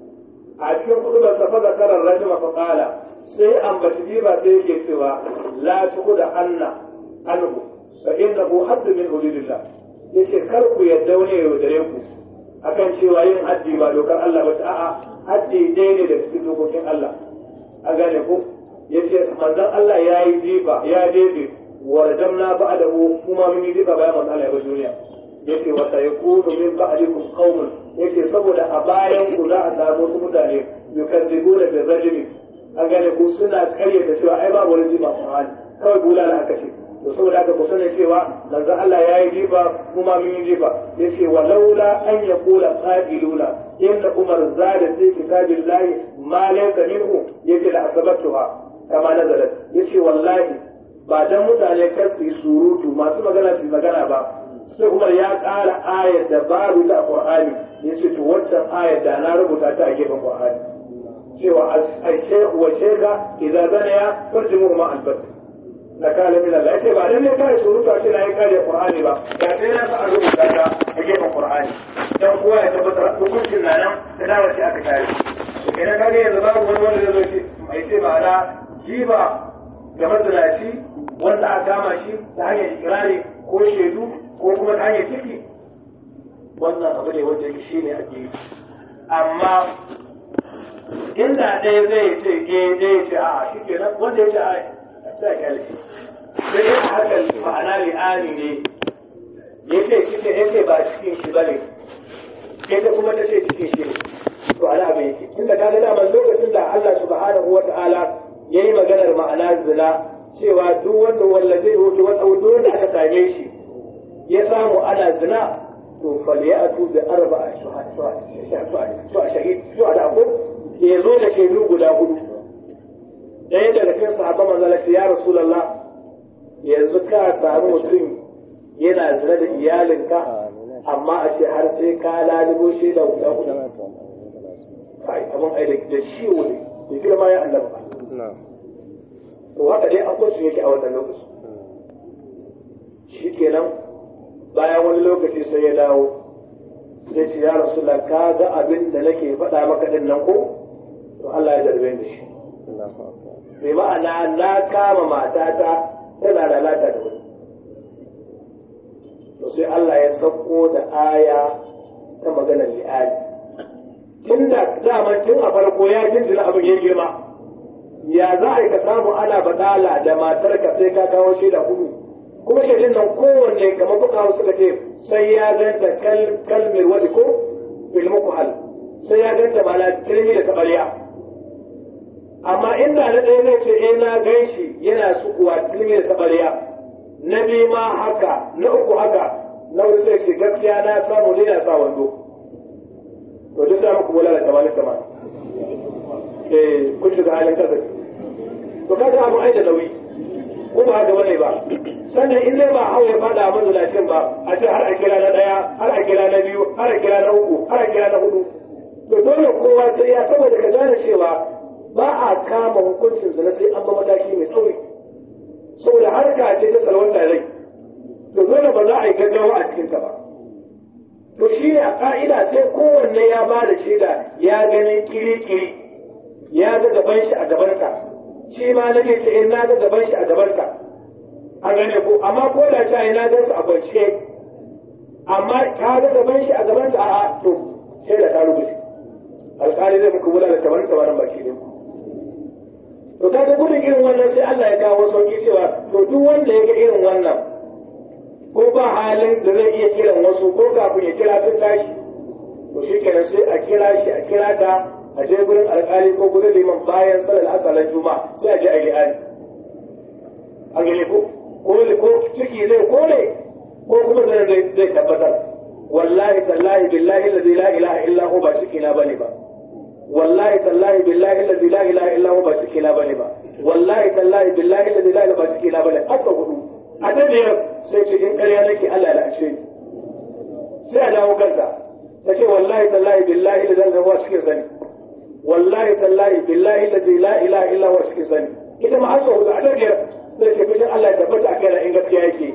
a cikin khutba sa fa zakara rajul fa qala sai ambaci ba sai yake cewa la tuqda anna anhu fa innahu hadd min hududillah yace kar ku yadda wani ya yaudare ku akan cewa yin haddi ba dokar Allah ba ta a'a haddi dai ne da cikin dokokin Allah a gane ku yace manzon Allah ya yi jifa ya daidai ورجمنا بعده كما من يجيب بيان من الله duniya yake wa sayakunu min ba'dikum qaumun yake saboda a bayan ku za a samu su mutane yukadzibuna bil rajuli an gane ku suna karya da cewa ai babu wani jiba Qur'ani kawai bulala aka ce to saboda haka ku sani cewa manzon Allah ya yi jiba kuma mun yi jiba yace wa laula an yaqula qailuna inna umar zada fi kitabillahi ma laysa minhu yace la asabatuha kama nazalat yace wallahi ba dan mutane kar su yi surutu masu magana su yi magana ba sai umar ya ƙara ayar da babu ta qur'ani ya ce to wancan ayar da na rubuta ta a gefen qur'ani cewa al-shaykh wa shaykha idza zanaya farjimu ma albat na kala min Allah yace ba dan ne kai surutu a ce na yi kare qur'ani ba da sai na sa a rubuta ta a gefen qur'ani dan kowa ya tabbatar hukuncin na nan da dawo shi aka tare idan kage yanzu babu wani wanda zai ce mai ce ma'ana jiba ga mazalaci wanda aka kama shi ta hanyar ikirari ko shaidu ko kuma ta hanyar ciki wannan abu ne wanda yake shi ne ake yi amma inda ɗaya zai ce ke ɗaya ce a shi ke nan wanda ya ce a a ce a kyale shi sai ya haka ma'ana li'ani ne ya ce cike ya ce ba cikin shi ba ne ita kuma ta ce cikin shi ne to ala abin yake tunda ka ga daman lokacin da Allah subhanahu wa ta'ala yayi maganar ma'ana zina cewa duk wanda wallaze hoto wata wudu da aka same shi ya samu ana zina to falyatu bi arba'a shuhada ko ya zo da shaidu guda hudu ɗaya daga cikin sahabban manzala ya rasulullah yanzu ka samu mutum yana zina da iyalinka amma a ce har sai ka lalubo shaida guda hudu kai abin ai da shi wuri da girma ya annaba to haka dai akwai su yake a wannan lokaci shi kenan bayan wani lokaci sai ya dawo sai ce ya rasulullah ka ga abin da nake faɗa maka din nan ko to Allah ya darbe da shi bai ma'ana na kama matata tana lalata da wani to sai Allah ya sauko da aya ta maganar li'ali tun da dama tun a farko ya jinjina abin ya girma ya za a yi ka samu ana badala da matarka sai ka kawo shaida hudu kuma shaidin nan kowanne kamar kuka suka ce sai ya ganta kalmir wani ko ilmu hal sai ya ganta mana kirmi da tabariya amma inda na ɗaya zai ce eh na gan shi yana sukuwa kirmi da tabariya na biyu ma haka na uku haka na wasu sai ce gaskiya na samu ne na sa wando to duk sai muku wala da tamani tamani eh kun shiga halin kasa to kaga abu ai da nauyi ko ba haka bane ba sannan in dai ba hau ya fada mazulacin ba a ce har a kira na daya har a kira na biyu har a kira na uku har a kira na hudu to dole kowa sai ya saboda ka gane cewa ba a kama hukuncin zina sai an ba mataki mai tsauri saboda harka ce ta salwanta rai to dole ba za a yi gaggawa a cikin ta ba to shi ne a ka'ida sai kowanne ya ba da shaida ya gani kiri-kiri ya ga gaban shi a gabanka shi ma nake ce in na ga gaban shi a gabanka a gane ko amma ko da ta na ga su a kwance amma ka ga gaban shi a gabanka a'a to sai da ta rubuce alƙali zai muku wula da tabarin tabarin baki ne to ta ga gudun irin wannan sai Allah ya kawo sauki cewa to duk wanda ya ga irin wannan ko ba halin da zai iya kiran wasu ko kafin ya kira sun tashi to shi kenan sai a kira shi a kira ta a je gurin alƙali ko gurin liman bayan salar asalar juma'a sai a je a yi ali a gani ko ko ciki zai kore ko kuma zai zai tabbatar wallahi tallahi billahi alladhi la ilaha illa hu ba ciki na bane ba wallahi tallahi billahi alladhi la ilaha illa hu ba ciki na bane ba wallahi tallahi billahi alladhi la ilaha ba ciki na bane asa hudu a ta biyar sai ce in ƙarya nake Allah ya la'ace ni sai a dawo kanta ta ce wallahi tallahi billahi da zan wa cikin sani wallahi tallahi billahi da la ilaha illa huwa cikin sani ita ma asa hudu a ta biyar sai ce fushin Allah ya tabbata a kaina in gaskiya yake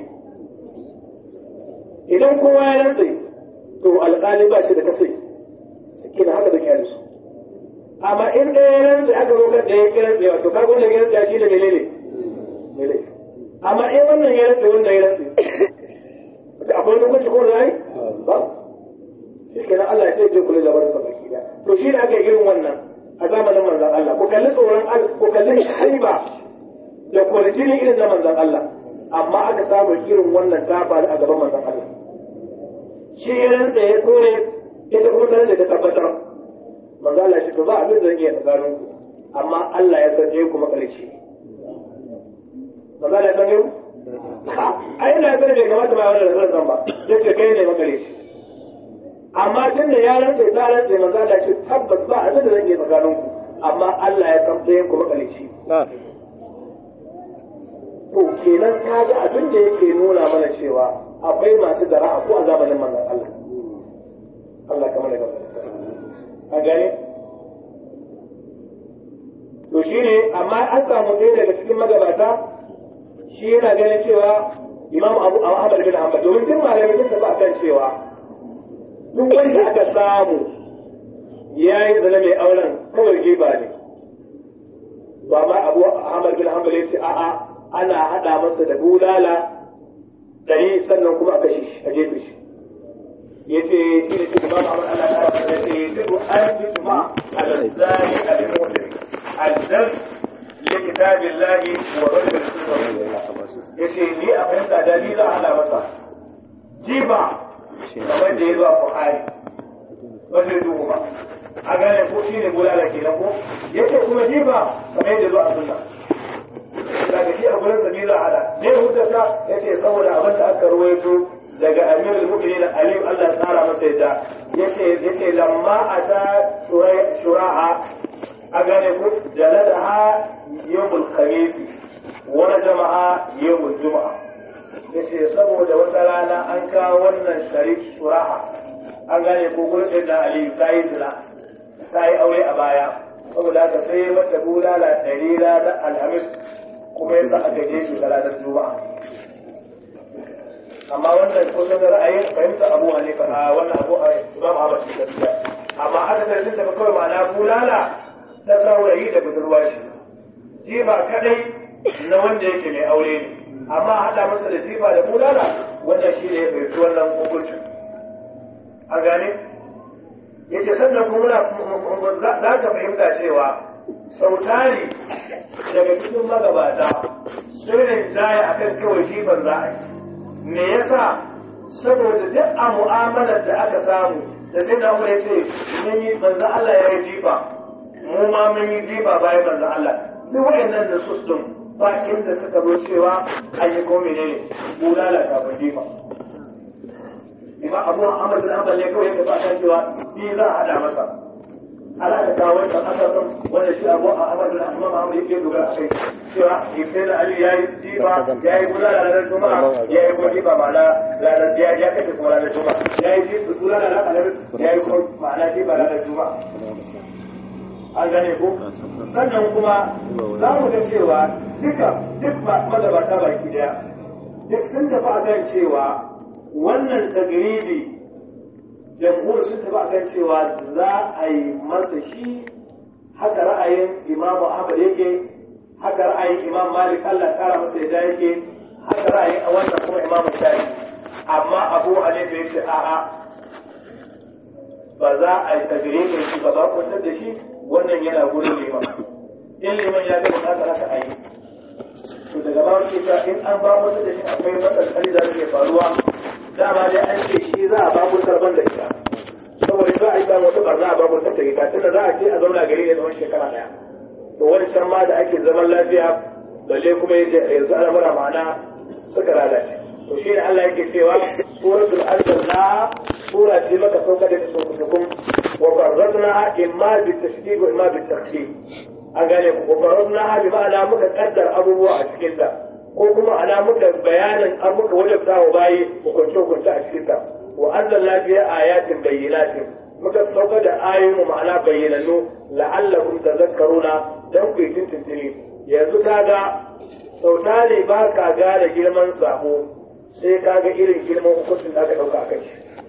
idan kowa ya rantse to alƙali ba shi da kasai kina haka da kyalisu amma in ɗaya ya rantse aka roƙar da ya kira tsaye to kaga wannan ya rantse shi da menene ne amma in wannan ya rantse wannan ya rantse akwai wani hukunci ko da yi ba shi kenan Allah ya sai je kula da barin sa baki da to shi ne aka yi irin wannan a zamanin manzon Allah ku kalli tsoron Allah ku kalli haiba da kwarjini irin na manzon Allah amma aka samu irin wannan ta faru a gaban manzon Allah shi ya rantsa ya kore ita kuma tare da ta tabbatar manzon Allah shi to ba abin da zan iya tsakanin ku amma Allah ya sanje ku makalici manzon Allah ya sanje ku ai ina sani bai kamata ba wannan da zan ba yace kai ne makalici amma tun da ya rantsa ta rantsa manzon Allah shi tabbas ba abin da zan iya tsakanin ku amma Allah ya san ɗayan ku makalici to kenan ka ga abin da yake nuna mana cewa akwai masu dara'a ko a zamanin manzon Allah Allah kamar da an gane to shine amma an samu ɗaya daga cikin magabata shi yana ganin cewa Imam Abu Ahmad bin Hanbal domin duk malamai sun tafi akan cewa duk wanda aka samu yayi zina mai auren kawai giba ne ba ma Abu Ahmad bin Hanbal ya ce a'a ana haɗa masa da bulala ɗari sannan kuma a kashe shi a jefe shi ya ce shi ne shi ba ma'amar ana ya ce ya ce duk an ji tuma a zazzari a bin mutum azzar ya kitabin lahi wa rarrabar ya ce ni a fahimta da ni za a hana masa jiba kamar da ya zuwa buhari ba zai duhu ba a gane ko shi ne bulala kenan ko ya ce kuma jiba kamar yadda zuwa sunna daga shi a gurin sa za hada ne hujjata yace saboda abin da aka ruwaito daga amirul mu'minin aliyu Allah ya tsara masa yadda yace yace lamma ata shura'a a gane ku jaladaha yawmul khamis wa jama'a yawmul juma'a yace saboda wata rana an kawo wannan sharif shura'a an gane ko gurin sayyidina aliyu ta yi zina ta yi aure a baya saboda haka sai mata bulala ɗari ranar alhamis kuma yasa aka je shi ranar juma'a amma wannan kusan ra'ayin fahimta abu hanifa a wannan abu a imam ahmad shi gaskiya amma aka sai sun tafi kawai ma'ana bulala ta saurayi da budurwa shi jifa kadai na wanda yake mai aure ne amma haɗa masa da jifa da bulala wannan shi ne ya fahimci wannan hukuncin a gane yace sannan kuma za ka fahimta cewa sautari daga cikin magabata sun rinjaye a kan kawai jifan za a yi me yasa saboda duk a mu'amalar da aka samu da sai da ya ce mun yi manzo Allah ya yi jifa mu ma mun yi jifa bayan manzo Allah duk wayannan da su din ba inda suka zo cewa an yi ko menene bulala kafin jifa imam abu Ahmad bin Hanbal ne kawai ya tafi cewa bi za a hada masa ala da kawo wancan asarin wanda shi abu a amar da imam ahmad yake dogara a kai cewa sai da ali yayi jiba yayi kula da ranar juma'a yayi kuma jiba ma'ana ranar ya ya kai kuma ranar juma'a yayi jiba kula da ranar alhamis yayi kuma ma'ana jiba ranar juma'a an gane ko sannan kuma za mu ga cewa duka duk magabata baki daya duk sun tafi akan cewa wannan tagribi jamhur sun tafi akan cewa za a yi masa shi haka ra'ayin imamu ahmad yake haka ra'ayin imam malik allah kara masa yadda yake haka ra'ayin a wannan kuma imamu shafi amma abu hanifa ya ce a'a ba za a yi tabire da shi ba ba kwantar da shi wannan yana gurin liman in liman ya ga bukatar haka a yi to daga ba su ta in an ba musu da shi akwai matsaloli da suke faruwa dama dai an ce shi za a ba mu sarban da ita saboda za a yi samu wata barna a ba mu ta ita tunda za a ce a zauna gari ne tsawon shekara daya to wani can ma da ake zaman lafiya balle kuma yanzu al'amura ma'ana suka lalace to shi ne Allah yake cewa suratul anzalna sura ce maka sauka da sukukum wa farradna imma bi tashdid wa imma bi takhfif an gane ku wa farradna bi ma'ana muka kaddar abubuwa a cikin ta ko kuma ana muka bayanin an muka wajabta wa bayi hukunce hukunce a cikin ta wa anzalna fi ayatin bayyinatin muka sauka da ayoyin ma'ana bayyananu la'allakum tadhakkaruna dan ku yi tuntuntuni yanzu kaga sautari ba ka gane girman sabo sai ka ga irin girman hukuncin da aka ɗauka a kai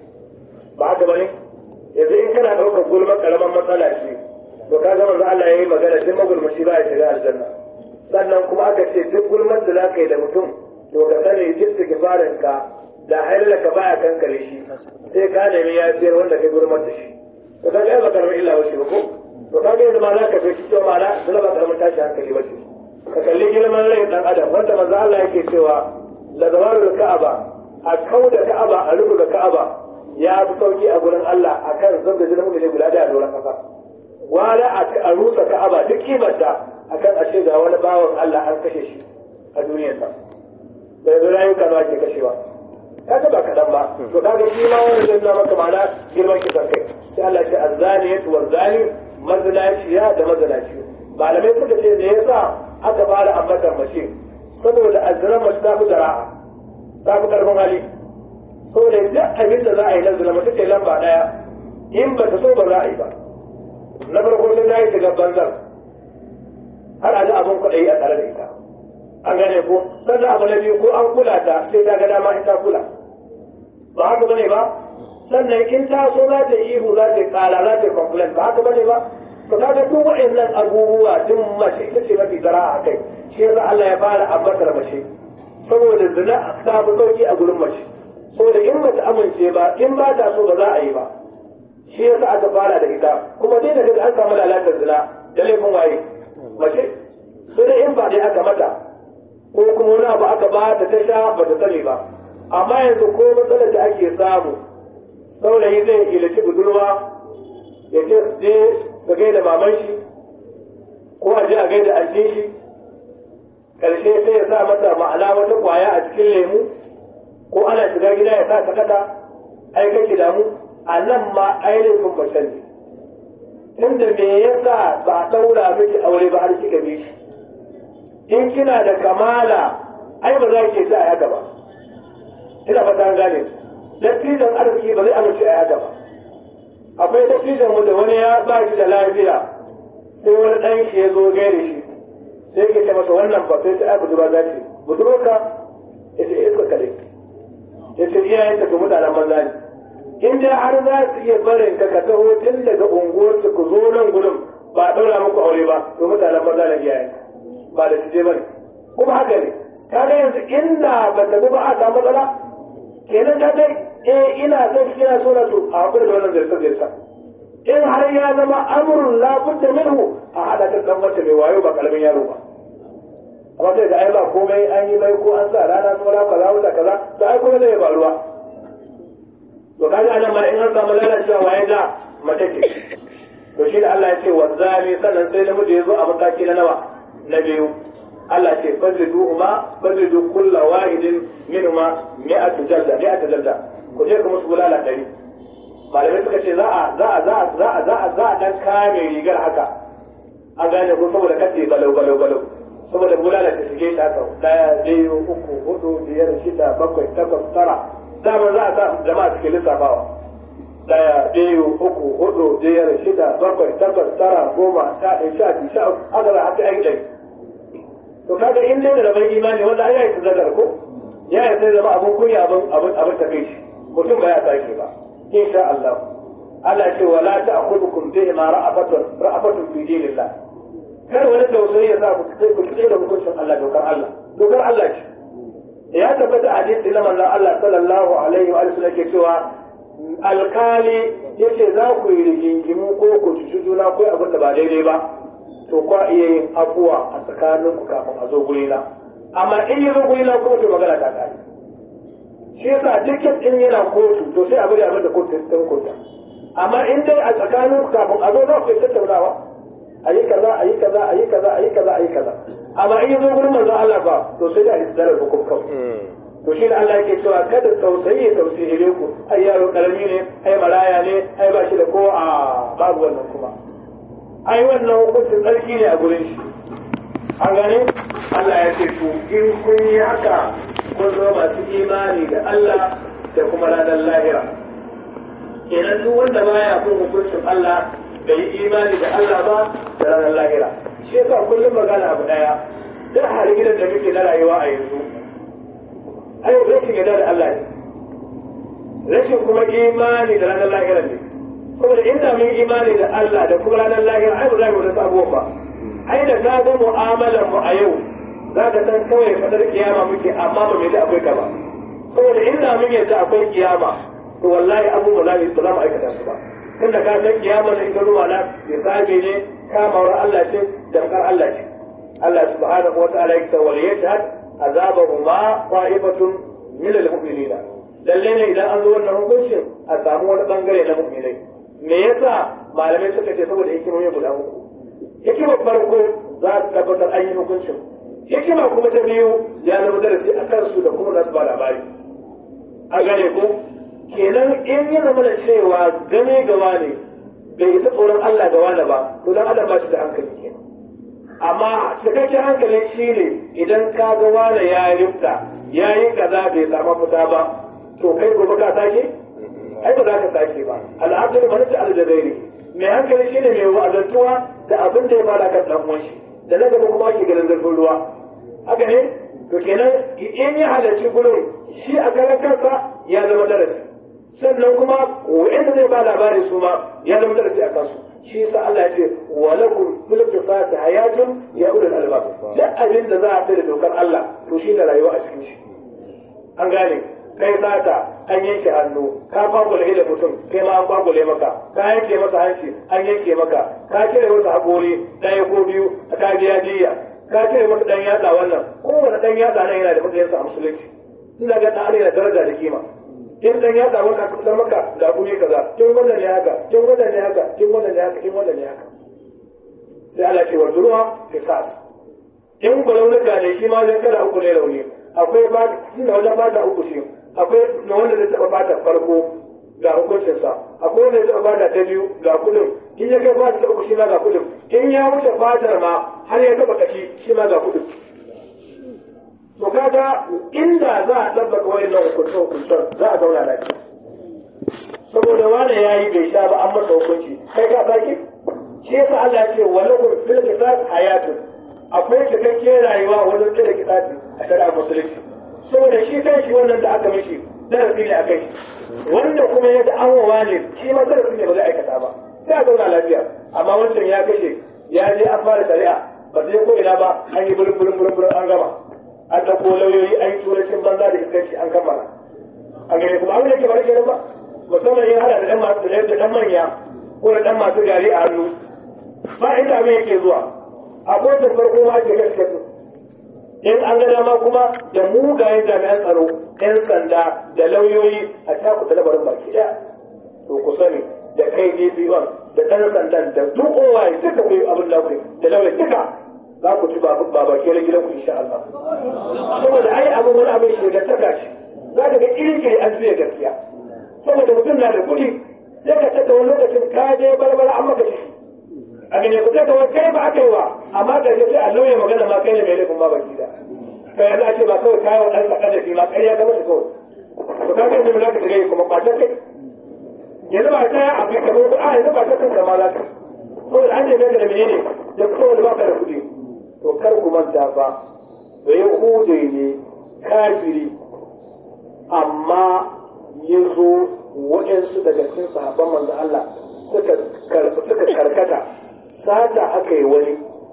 ba haka bane yanzu in kana ɗaukar gulma karaman matsala ce to ka ga manzo Allah yayi magana duk magulmaci ba ya shiga aljanna sannan kuma aka ce duk gulmar da zaka yi da mutum to ka sani istighfarin ka da haila ka baya kankare shi sai ka nemi yafiyar wanda kai gulmar da shi to ka ga ba karamin illa wace ba ko to ka ga yanzu ma za ka fi cewa ma na dole ba karamin tashi hankali ba ce ka kalli girman rai dan adam wanda manzo Allah yake cewa la zawarul ka'aba a kauda ka'aba a rubuta ka'aba ya fi sauki a gurin Allah akan zanga jinin mutane guda da doron kasa wala a rusa ka'aba duk kimarta akan a ce ga wani bawan Allah an kashe shi a duniyar sa da yanzu rayuka ba ke kashewa kaga ba kaɗan ba to kaga shi ma wani zai nuna maka ma'ana girman kisan kai sai Allah ce azzaniyatu wazzani mazinaciya da mazinaci malamai suka ce me yasa aka fara ambatan mace saboda azzaran mace ta fi zara'a ta fi karfin hali saboda duk abin da za a yi na zina mace ce lamba daya in ba ta so ba za a yi ba na farko sai ta yi shiga banzar har a ga abin kwaɗayi a tare da ita an gane ko sannan abu na biyu ko an kula ta sai ta ga dama in ta kula ba haka bane ba sannan in ta so za ta ihu za ta kala za ta complain ba haka bane ba to kaga duk waɗannan abubuwa duk mace ita ce mafi zara a kai shi yasa Allah ya fara abbatar mace saboda zina ta fi sauki a gurin mace saboda in bata amince ba in ba ta so ba za a yi ba shi yasa aka fara da ita kuma dai daga an samu lalatar zina da laifin waye mace sai dai in ba dai aka mata ko kuma wani abu aka ba ta ta sha ba ta sani ba amma yanzu ko matsalar da ake samu saurayi zai ilaci budurwa ya ce su je su gaida maman shi ko a je a gaida antin shi karshe sai ya sa mata ma'ana wata kwaya a cikin lemu ko ana shiga gida ya sa sakata ai kake damu a nan ma ainihin mace ne tunda me yasa ba a ɗaura miki aure ba har kika bi shi in kina da kamala ai ba za ki ta a yaga ba ina fata an gane dattijan arziki ba zai amince a yaga ba akwai dattijan mu da wani ya ba shi da lafiya sai wani ɗan shi ya zo gaire shi sai ke ce masa wannan ba sai ta ai budurwa za ce budurwarka ya ce iska kare ya ce iyayen ta su mutanen banza ne in dai har za su iya barin ka ka taho tun daga unguwarsu ku zo nan gudun ba a ɗaura muku aure ba to mutanen banza ne iyayen ba da tije bane kuma haka ne kaga yanzu inda ba ta ba a samu matsala kenan ka dai eh ina son kina so na to a hakuri da wannan zirsa zirsa in har ya zama amrun la budda minhu a hada ta dan wata mai wayo ba karamin yaro ba amma sai da ai ba komai an yi mai ko an sa rana saura kaza wata kaza to ai kuma zai faruwa to kaga anan ma in an samu lalacewa waye da mace ce to shi da Allah ya ce wanzami sannan sai namiji ya zo a mataki na nawa na biyu Allah ce fadlidu ma fadlidu kulla wahidin minhuma mi'atu jalda mi'atu jalda ku je ku musu bulala dari malamai suka ce za a za a za a za a za a za a dan kame rigar haka a gane ko saboda kace galau galau galau saboda bulala ta shige shi haka daya biyu uku hudu biyar shida bakwai takwas tara dama za a sa jama'a suke lissafawa daya biyu uku hudu biyar shida bakwai takwas tara goma sha ɗaya sha biyu sha uku haka za a sai an ɗari to kaga in dai da rabon imani wanda ai yayi sadar ko ya yi sai zama abun kunya abun abun abun ta kai shi mutum ba ya sake ba insha Allah Allah ce wala ta'khudhukum bihi ma ra'afatun ra'afatun fi dinillah kar wani tausayi ya sa ku ku da hukuncin Allah dokar Allah dokar Allah ce ya tabbata hadisi na manzon Allah sallallahu alaihi wa sallam ke cewa alkali yace za ku yi rigingimu ko ku cuci juna ko abin da ba daidai ba to kwa iya yin abuwa a tsakanin ku kafin a zo guri na amma in yi zo guri na kuma to magana ta kare shi yasa duk kes in yana kotu to sai a bari abin da kotu ɗin kotu amma in dai a tsakanin ku kafin a zo za ku yi tattaunawa a yi kaza a yi kaza a yi kaza a yi kaza a yi kaza amma in yi zo gurin manzon Allah ba to sai da isdarar hukum kawai to shi da Allah yake cewa kada tausayi ya tausayi ku ai yaro karami ne ai maraya ne ai ba shi da ko a babu wannan kuma ai wannan hukuncin tsarki ne a gurin shi an gane Allah ya ce to in kun yi haka kun zama masu imani da Allah da kuma ranar lahira kenan duk wanda baya bin hukuncin Allah bai yi imani da Allah ba da ranar lahira shi yasa kullum magana abu daya duk har gidan da muke na rayuwa a yanzu ai rashin yarda da Allah ne rashin kuma imani da ranar lahira ne saboda inda mun imani da Allah da kuma ranar lahira ai ba za mu rasa abubuwan ba ai da ka ga mu'amalar mu a yau za ka san kawai fadar kiyama muke amma ba mai da akwai ka ba saboda inda mun yadda akwai kiyama to wallahi abubuwa za mu za mu aikata su ba tunda ka san kiyama da ita ruwa na hisabi ne kamawar Allah ce damkar Allah ce Allah subhanahu wa ta'ala ya ta wal yashhad azabahuma qa'ibatun min al-mu'minina lalle ne idan an zo wannan hukuncin a samu wani bangare na mu'minai me yasa malamai suka ce saboda hikimomi guda uku hikimar farko za su tabbatar an yi hukuncin hikima kuma ta biyu ya zama darasi a kansu da kuma nasu ba labari a gane ko kenan in ya zama da cewa game gawa ne bai isa tsoron Allah ga wani ba to dan adam ba shi da hankali kenan amma cikakken hankali shi ne idan ka ga wani ya rifta ya yi kaza bai samu fita ba to kai gobe ka sake ai ba za ka sake ba al'adar manata aljazairi mai hankali shi ne mai wa'azantuwa da abin da ya fara kan dan uwan shi da na gaba kuma ake ganin zurfin ruwa haka ne to kenan in ya halarci gurin shi a karan kansa ya zama darasi sannan kuma wa'anda zai ba labari su ma ya zama darasi a kansu shi yasa Allah ya ce wa lakum fil qisas hayatun ya ulul albab duk abin da za a fi da dokar Allah to shi ne rayuwa a cikin shi an gane kai sata an yanke hannu ka kwagule da mutum kai ma an kwagule maka ka yanke masa hanci an yanke maka ka cire masa haƙori ɗaya ko biyu ka biya diya ka cire masa ɗan yatsa wannan kowane ɗan yatsa nan yana da matsayinsa a musulunci ina ga ɗan da daraja da kima in ɗan yatsa wanda aka fitar maka da guri kaza kin wannan ne haka kin wannan ne haka kin wannan ne haka kin wannan ne haka sai Allah ce wa duruwa qisas in gwalaunuka ne shi ma zai kada uku ne rauni akwai ba inda wajen fata uku shi akwai na wanda zai taɓa fata farko ga hukuncinsa akwai wanda zai taɓa fata ta biyu ga kudin in ya kai fata ta uku shi ma ga kudin in ya wuce fatar ma har ya taɓa kashi shi ma ga kudin to kaga inda za a ɗabbaka wayannan hukuncin hukuncin za a zauna lafiya saboda wani ya yi bai sha ba an masa hukunci kai ka sake shi yasa Allah ya ce walakum fil qisas hayatun akwai cikakken rayuwa wajen tsira kisasi a shari'ar musulunci saboda shi kan shi wannan da aka mishi darasi ne a kai shi wanda kuma ya da'awowa ne shi ma darasi ne ba zai aikata ba sai a zauna lafiya amma wancan ya kashe ya je an fara shari'a ba zai ko ina ba an yi burin burin burin burin an gama an ɗauko lauyoyi an yi turancin banza da iskanci an kammala a gani kuma abin da ke bari kenan ba musamman yin hada da ɗan masu da ɗan manya ko da ɗan masu gari a hannu ba inda abin yake zuwa a kotun farko ma ake gaske su in an ga dama kuma da mugayen jami'an tsaro yan sanda da lauyoyi a taku da labarin baki ɗaya to ku sani da kai dp1 da ɗan sandan da duk kowa duka ku yi abin da ku da lauyoyi duka za ku ci ba baki na gidan ku insha Allah saboda ai abin wani abin shi da taka shi za ka ga irin kiri an juya gaskiya saboda mutum na da kuɗi sai ka tada wani lokacin ka je barbara an maka ciki a gane ku sai ka wani kai ba aka yi wa amma ka je sai a lauya magana ma kai ne mai laifin ma baki da to yanzu a ce ba kawai kayan wa ɗansa ƙadafi ma ƙarya ga masa kawai to ka kai ne za ka shiga kuma ɓatan kai yanzu ba ta a kai kamar a yanzu ba ta kanka ma za ka saboda an neme ka da menene da kawai ba ka da kuɗi to kar ku manta fa da yahude ne kafiri amma ya zo waɗansu daga cikin sahabban manzo Allah suka suka karkata sata aka yi wani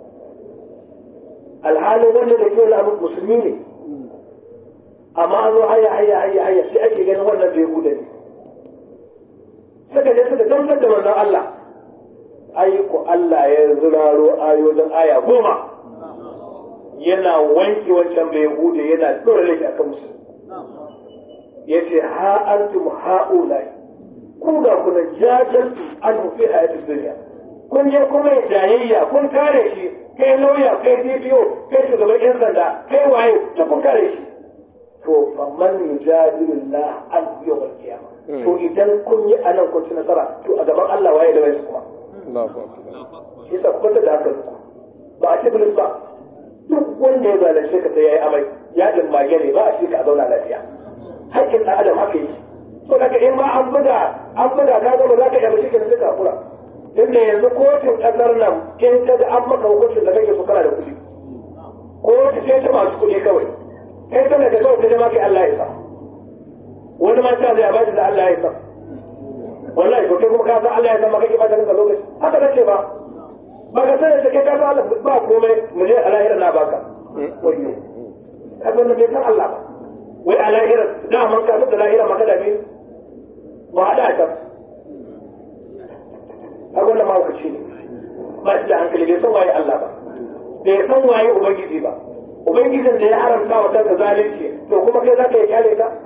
alhalin wanda da ke wani musulmi ne amma an zo haya haya haya haya sai ake ganin wannan bai huda ne suka je suka gamsar da manzon Allah ai ku Allah ya zuraro ayoyin aya goma yana wanke wancan bai hude yana dora laifi a kan musu ya ce ha antum ha'ulai ku ga kuna jajaltu an fi hayatun duniya kun je kuma ya jayayya kun kare shi kai lauya kai DPO kai shugaban yan sanda kai waye ta kun kare shi to faman yujadilullah an yawmal qiyamah to idan kun yi anan kun ci nasara to a gaban Allah waye da waye kuma shi sa ku da haka ba a ce bilis ba duk wanda ya zalunce ka sai ya yi amai ya mage ne ba a shi ka zauna lafiya haƙƙin ɗan adam haka yi so daga in ma an buga an buga ka gaba za ka iya mace sai ka kura inda yanzu kotun ƙasar nan in ka ga an maka hukuncin da kake so kana da kuɗi kotu ce ta masu kuɗi kawai kai tana da kawai sai dai ma kai Allah ya sa wani ma ta zai bashi da Allah ya sa wallahi ko kai kuma ka san Allah ya san maka ki ba ta lokaci haka nace ba ba ka sani da kai ka san Allah ba komai mu je a lahira na baka wayyo ka ga bai san Allah ba wai a lahira da man ka da lahira maka da bi ba hada ta a wannan mahaukaci ne ba shi da hankali bai san waye Allah ba bai san waye ubangiji ba ubangijin da ya haramta wa kansa zalunci to kuma kai zaka yi kyale ka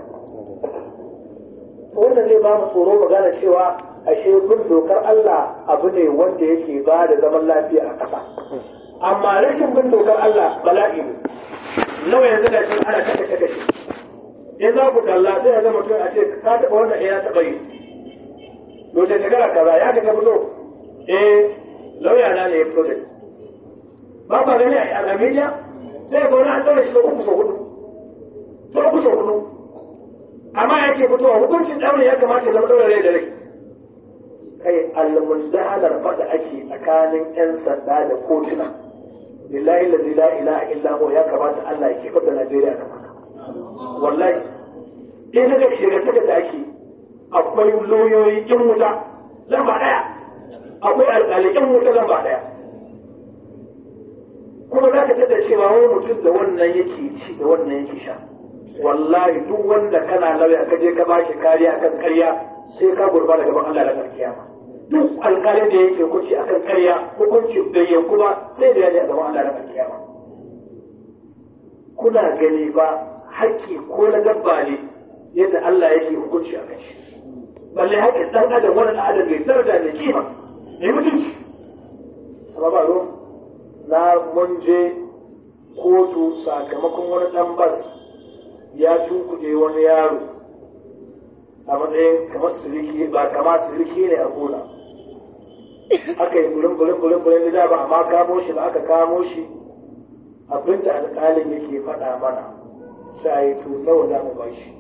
wannan zai ba mu tsoro mu gane cewa ashe bin dokar Allah abu ne wanda yake ba da zaman lafiya a ƙasa amma rashin bin dokar Allah bala'i ne nawa yanzu da shi ana kashe kashe in za ku kalla sai ya zama mutum a ce ka taɓa wannan ya taɓa yi to da shekara kaza ya ka fito eh lauya na ne ya fito da ba ba gani a al'amiliya sai ga wani an ɗaure shi uku sau hudu sau uku sau hudu amma yake fitowa hukuncin ɗaure ya kamata ya zama ɗaure rai da rai kai almundahalar faɗa ake tsakanin 'yan sanda da kotuna lillahi lazi la ilaha illa huwa ya kamata Allah ya kifar da Najeriya kan haka wallahi in daga shirye da ake akwai lauyoyi in wuta lamba ɗaya akwai alƙali in wuta lamba ɗaya kuma za ka tada cewa wani mutum da wannan yake ci da wannan yake sha wallahi duk wanda kana lauya ka je ka ba shi kariya akan karya sai ka gurba da gaban Allah ranar kiyama duk alƙalin da yake hukunci akan karya hukunci bai yanku ba sai da ya je a gaban Allah ranar kiyama kuna gani ba haƙƙi ko na dabba ne yadda Allah yake hukunci a kan shi balle haƙƙin ɗan adam wani ɗan adam mai daraja mai kima mai mutunci amma ba ruwan na mun je kotu sakamakon wani ɗan bas ya tunkuɗe wani yaro a matsayin kamar siriki ba kama siriki ne a gona aka yi bulin bulin bulin bulin da ba amma kamo shi ba aka kamo shi abinda alƙalin yake faɗa mana sai to nawa za mu bashi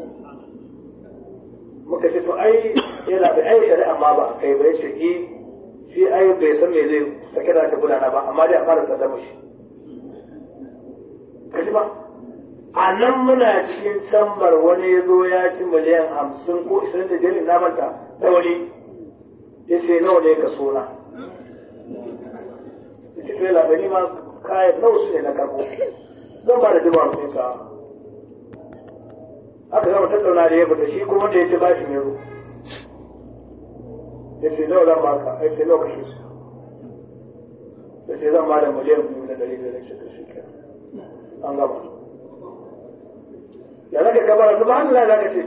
muka ce to ai yana da ai shari'a ma ba kai bai ce eh shi ai bai san me zai sake da ta gudana ba amma dai a fara sallama shi kaji ba a nan muna cikin cambar wani ya zo ya ci miliyan hamsin ko ishirin da jirgin namanta ta wani ya ce nawa ne ka sona ya ce fela gani ma kayan nawa su ne na karbo zan ba da dubu hamsin ka aka zama tattauna da ya fita shi kuma da ya ce bashi ne ya ce nawa zan baka ya ce nawa kashe su ya ce zan ba da miliyan biyu da dari da rashin da shi an gama ya zaka gabara su ba hannu za ka ce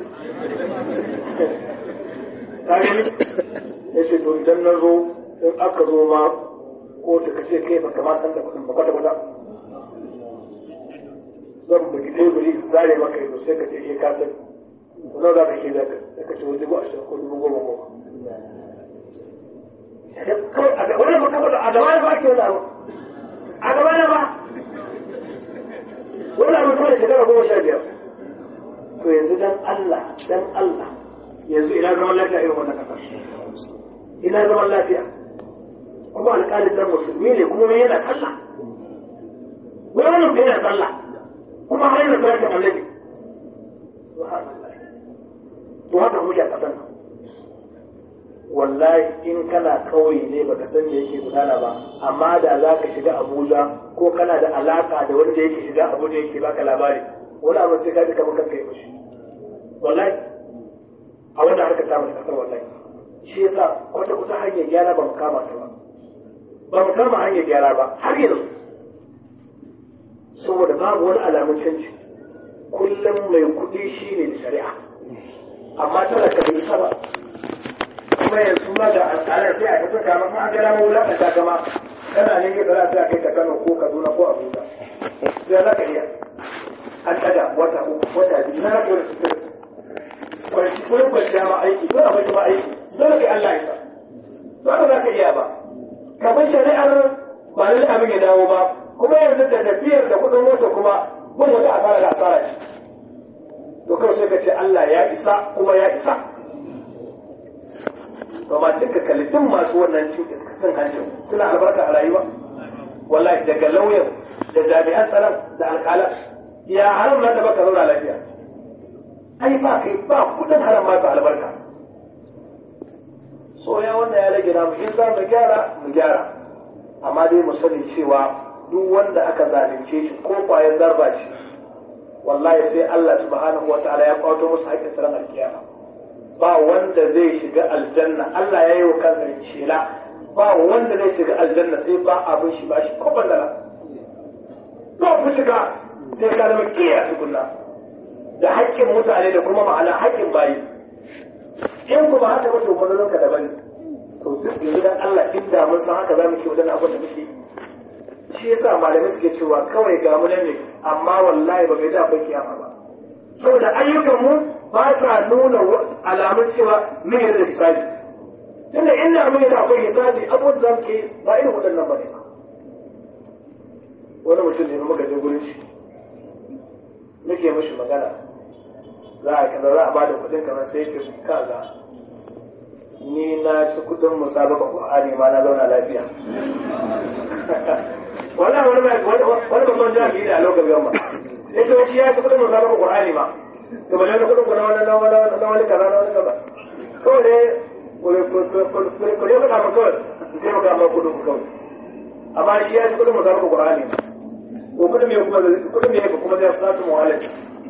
tare ya ce to idan na zo in aka zo ma ko ta kace kai baka ma san da kudin ba kwata kwata zan bugi teburi zare maka yanzu sai ka ce ke ka sani nawa za ka ke zaka sai ka ce wani dubu ashirin ko dubu goma goma wani ba kafa a gaba na ba ke wani abu a gaba na ba wani abu kuma da shekara goma sha biyar to yanzu dan Allah dan Allah yanzu ina zaman lafiya irin wannan kasar ina zaman lafiya kuma alƙalin dan musulmi ne kuma yana sallah wani wannan yana sallah kuma har yana salatin annabi to haka muke a ƙasar nan wallahi in kana kauye ne baka san me yake gudana ba amma da za ka shiga abuja ko kana da alaka da wanda yake shiga abuja yake baka labari wani abu sai ka ji kamar kanka ya fushi wallahi a wannan harkar ta mai kasar wallahi shi yasa kwata kuta hanyar gyara ba mu kama ta ba ba mu kama hanyar gyara ba har yanzu saboda babu wani alamun canji kullum mai kuɗi shi ne da shari'a amma talaka bai isa ba kuma yanzu ma da al'adar sai a tafi kama ma an gara mawulakanta kama kana ne ke tsara sai a kai ka Kano ko Kaduna ko Abuja sai za ka iya an daga wata uku wata biyu na rabu da su kwanci ko kwanciya ma aiki ko a mace ma aiki dole kai Allah ya sa ba za ka iya ba kamar shari'ar ba lalle abin ya dawo ba kuma yanzu da tafiyar da kudin mota kuma wani wata asara da asara ce to kawai sai ka ce Allah ya isa kuma ya isa to ma duka kalifin masu wannan cin iskacin hancin suna albarka a rayuwa wallahi daga lauyan da jami'an tsaron da alƙalan ya haram na da baka zauna lafiya ai ba kai ba kudin haram masu albarka so ya wanda ya rage namu in za mu gyara mu gyara amma dai mu sani cewa duk wanda aka zalunce shi ko kwayar zarba ce wallahi sai Allah subhanahu wataala ya kwato musu haƙƙin saran alkiyama ba wanda zai shiga aljanna Allah ya yi wa kansa shela ba wanda zai shiga aljanna sai ba abin shi ba shi ko bandala ba ku shiga sai ka zama kiyaye tukunna da haƙƙin mutane da kuma ma'ana haƙƙin bayi in kuma haka ba to manzon ka daban to duk yanzu dan Allah inda mun san haka zamu ke wajen abin da muke shi yasa malamai suke cewa kawai ga mu ne amma wallahi ba bai da akwai kiyama ba saboda ayyukan mu ba sa nuna alamun cewa mun yarda da hisabi tunda inda mun yarda akwai hisabi abubuwan da muke ba irin waɗannan ba ne ba wani mutum ne muka je gurin shi nake mishi magana za a kaza za a bada kuɗin kamar sai ce kaza ni na ci kuɗin musabaka Qur'ani ma na zauna lafiya wannan wani mai wani babban jami'i da a lokacin yamma ya ce wacce ya ci kuɗin musabaka Qur'ani ma to ba ne kuɗin ku na wani na wani na wani kaza na wani kaza kawai ne ku ne kuɗa ma kawai sai mu kama kuɗin ku kawai amma shi ya ci kuɗin musabaka Qur'ani ko kuɗin me kuma kuɗin me kuma zai sa su muhalin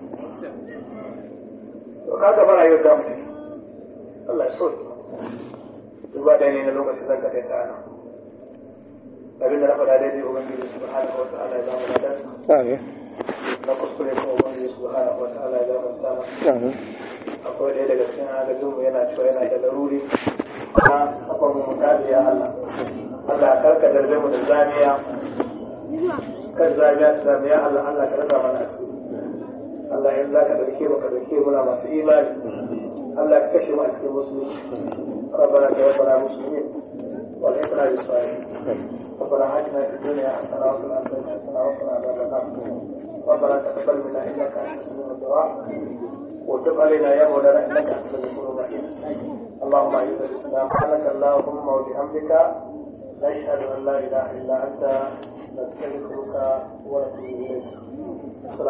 to kaga bara yau da mutum Allah ya so duba da ne na lokacin zan ka kai ta ana abin da na faɗa daidai ubangiji subhanahu wa ta'ala ya zama da dasa Amin. na kuskure ko ubangiji subhanahu wa ta'ala ya zama da dama Amin. akwai ɗaya daga cikin agajin mu yana cewa yana da laruri na kafan mu mutaji ya Allah Allah karka darbe mu da zamiya kan zamiya ta zamiya Allah Allah ka rasa mana asiri Allah in za ka dauke mu ka dauke muna masu imani Allah ka kashe mu a cikin musulunci ربنا توفنا مسلمين والحقنا بالصالحين ربنا آتنا في الدنيا حسنة وفي الآخرة حسنة وقنا عذاب النار ربنا تقبل منا إنك أنت السميع الدعاء وتب علينا يا مولانا إنك أنت الغفور الرحيم اللهم أعز الإسلام سبحانك اللهم وبحمدك نشهد أن لا إله إلا أنت نستغفرك ونتوب إليك